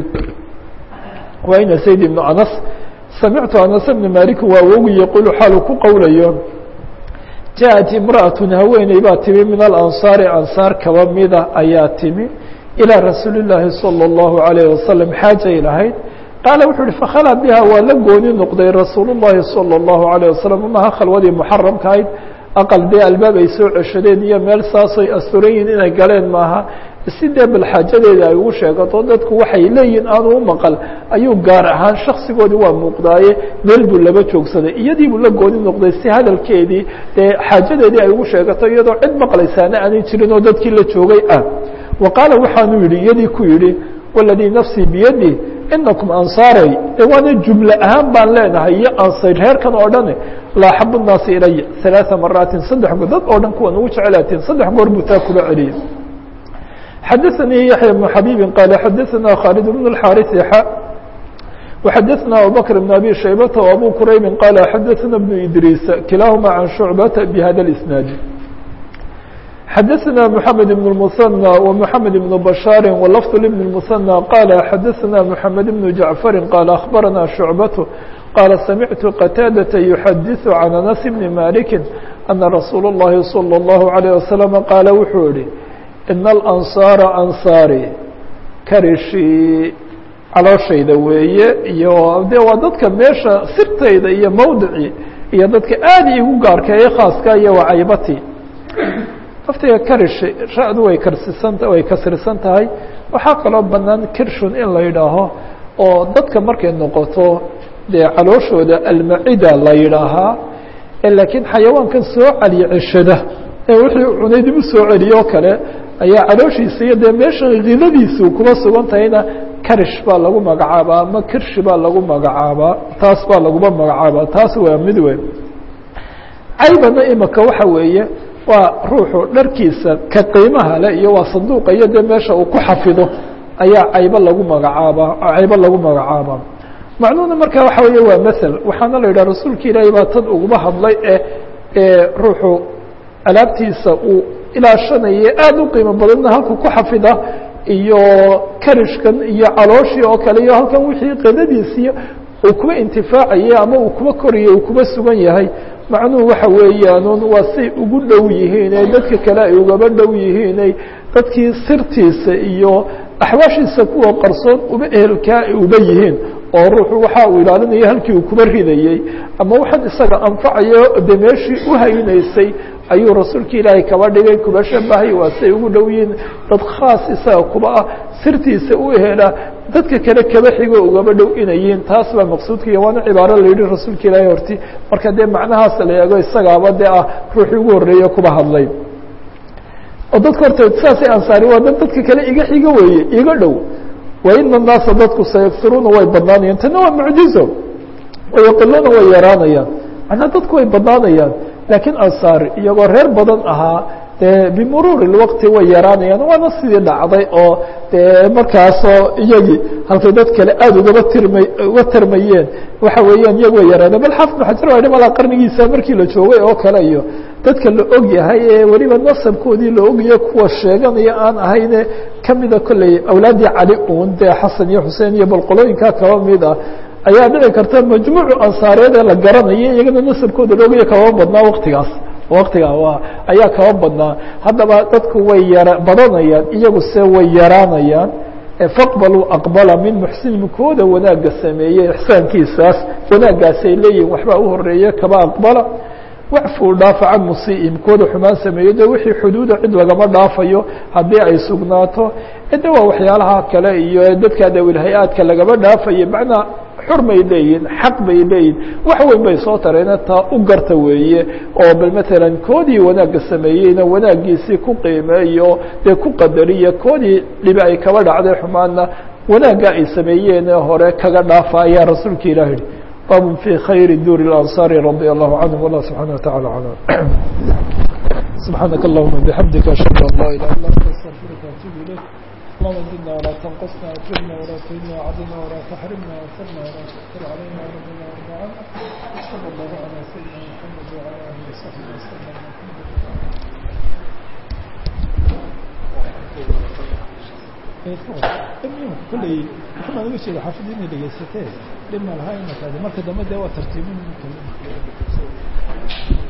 wayna سيد بن أنس samictu أنس بن مالك waa wogi yqul xaalu ku qowlayo jaءت امرأة haweeney baa timi min الأنصاaر أنصاar kaba mida ayaa timi إilى rasuuل اللahi صلى الله عليه وسلم xاajay lahayd qaala wuxuu uhi fakhalaa biha waa la gooni noqday rasuul الlahi salى الlahu عalيه wasalam maha khalwadii muxaramka ahayd aqal dee albaab ay soo ceshadeen iyo meel saasay asturan yihin inay galeen maaha si dee balxaajadeeda ay ugu sheegato dadku waxay leeyihin aanu u maqal ayuu gaar ahaan shaksigoodii waa muuqdaaye meel buu laba joogsaday iyadii buu la gooni noqday si hadalkeedii dee xaajadeedii ay ugu sheegato iyadoo cid maqlaysaana aanay jirin oo dadkii la joogay ah wa qaala waxaanu yihi iyadii ku yihi waladii nafsii biyadi inakum ansaaray de waana jumle ahaan baan leenahay iyo ansay reerkan oo dhan laa axabu الnaasi ilaya ثaلaaثa maraatin saddex goor dad oo dhan kuwan ugu jeclaatiin saddex goor buu taa kula celiyay xadaثanii yaحya بن xabiibi qaala xadaثana khaalid بن الxاariث xa وxadaثna abubakr بن abi shaybata وabu quraybi qaala xadaثna بن idriis kilaahuma can shucbata bhada الإsnaad xadaثna mحamed بن المثنى ومحamed بن بشhاar ولفظ لبن المثنى qال xadaثna محamed بن جaعفر qال أخbarana شhuعبة qال samعtu qتاadة يحadiث عن أنس بن مالك أنa رasuul الlahi صلى الله عليه وسلم qاaل wuxuu yihi إن الأنصاaر أنصاarي karishii calooshayda weeye iyo de waa dadka meesha sirtayda iyo mawdicii iyo dadka aad igu gaarkeeye khaaska iyo wacaybati laftiga karish ra-du way karsisanta way kasrisan tahay waxaa kaloo banaan kirshun in la yidhaaho oo dadka markay noqoto dee calooshooda almacida la yidhaahaa laakiin xayawaankan soo celiya ceshada ee wixii cunay dib u soo celiyo kale ayaa calooshiisa iyo dee meesha khidadiisu kuma sugan tahayna karish baa lagu magacaabaa ama kirshi baa lagu magacaabaa taas baa laguma magacaabaa taas waa mid weyn caybana imika waxa weeye waa ruuxu dharkiisa ka qiimaha le iyo waa sanduuqa iyo dee meesha uu ku xafido ayaa caybo lagu magacaabaa caybo lagu magacaabaa macnuhuna marka waxa weeye waa mael waxaana la yidhaha rasuulka ilaahay baa tan uguma hadlay e ee ruuxu alaabtiisa uu ilaashanaye aada u qiimo badanna halku ku xafida iyo karishkan iyo calooshii oo kale iyo halkan wixii qidadiisiiyo uu kuba intifaacaye ama uu kuba koriye uu kuba sugan yahay macnuhu waxa weeyaan waa say ugu dhow yihiin ee dadka kale ay ugaba dhow yihiinay dadkii sirtiisa iyo axwaashiisa kuwa qarsoon uba ehelkaa uba yihiin oo ruuxu waxa uu ilaalinaya halkii uu kuba ridayey ama waxaan isaga anfacayo de meeshii uhaynaysay ayuu rasuulka ilaahay kaba dhigay kuba shabahay waa say ugu dhow yihiin dad khaas isaga kuba ah sirtiisa u hela dadka kale kaba xigo ugaba dhow inayiin taas baa maqsuudka iyo waana cibaaro la yihi rasuulka ilaahay horti marka dee macnahaas la eego isagaaba dee ah ruuxii ugu horreeye kuba hadlay oo dadka horta saasay ansaari waa dad dadka kale iga xigo weeye iga dhow waina الnaasa dadku sayagfiruuna way badnaanayaan tana waa mucjizo wayaqiluuna way yaraanayaan macnaa dadku way badnaanayaan laakiin ansaar iyagoo reer badan ahaa dee bimuruuri اwaqti way yaraanayaan waana sidii dhacday oo dee markaasoo iyagii halkay dad kale aada ugaba tirma uga tirmayeen waxa weeyaan iyagu way yaraaneen bal xaafid xajar waa malaa qarnigiisa markii la joogay oo kale iyo dadka la og yahay ee weliba nasabkoodii la ogayo kuwa sheeganaya aan ahayne kamida kolley awlaaddii cali uun dee xasan iyo xuseen iyo balqolooyinkaa kaba mid ah ayaa dhici karta majmuucu ansaareed ee la garanayo iyagana nasabkooda la ogaya kaba badnaa waktigaas waktigaa waa ayaa kaba badnaa haddaba dadku way yara badanayaan iyagu se way yaraanayaan faqbaluu aqbala min muxsinin kooda wanaagga sameeyey ixsaankiisaas wanaaggaasay leeyihin waxbaa u horeeye kaba aqbala wacfuu dhaafa can musii'im kooda xumaan sameeyo de wixii xuduuda cid lagama dhaafayo haddii ay sugnaato de waa waxyaalaha kale iyo dadka dawil hay-aadka lagama dhaafayo macnaa xurmay leeyihin xaq bay leeyihin wax weyn bay soo tareena taa u garta weeye oo bal matalan koodii wanaagga sameeyeyna wanaaggiisii ku qiimeeyo dee ku qadariya koodii dhibi ay kaba dhacday xumaadna wanaagga ay sameeyeene hore kaga dhaafa ayaa rasuulka ilah yihi babun fi khayri duuri اlansaari radia allahu canhum wallah subxana wataعala alam سبحانك اللهم بحمدك أشهد أن لا إله إلا أنت أستغفرك وأتوب إليك اللهم زدنا ولا تنقصنا أكرمنا ولا تهنا وعدنا ولا تحرمنا وانصرنا ولا تؤثر علينا وربنا وارض عنا صلى الله على سيدنا محمد وعلى آله وصحبه وسلم كلي كما نقول شيء حافظين اللي جسته لما الهاي المكان مركز دمده وترتيبين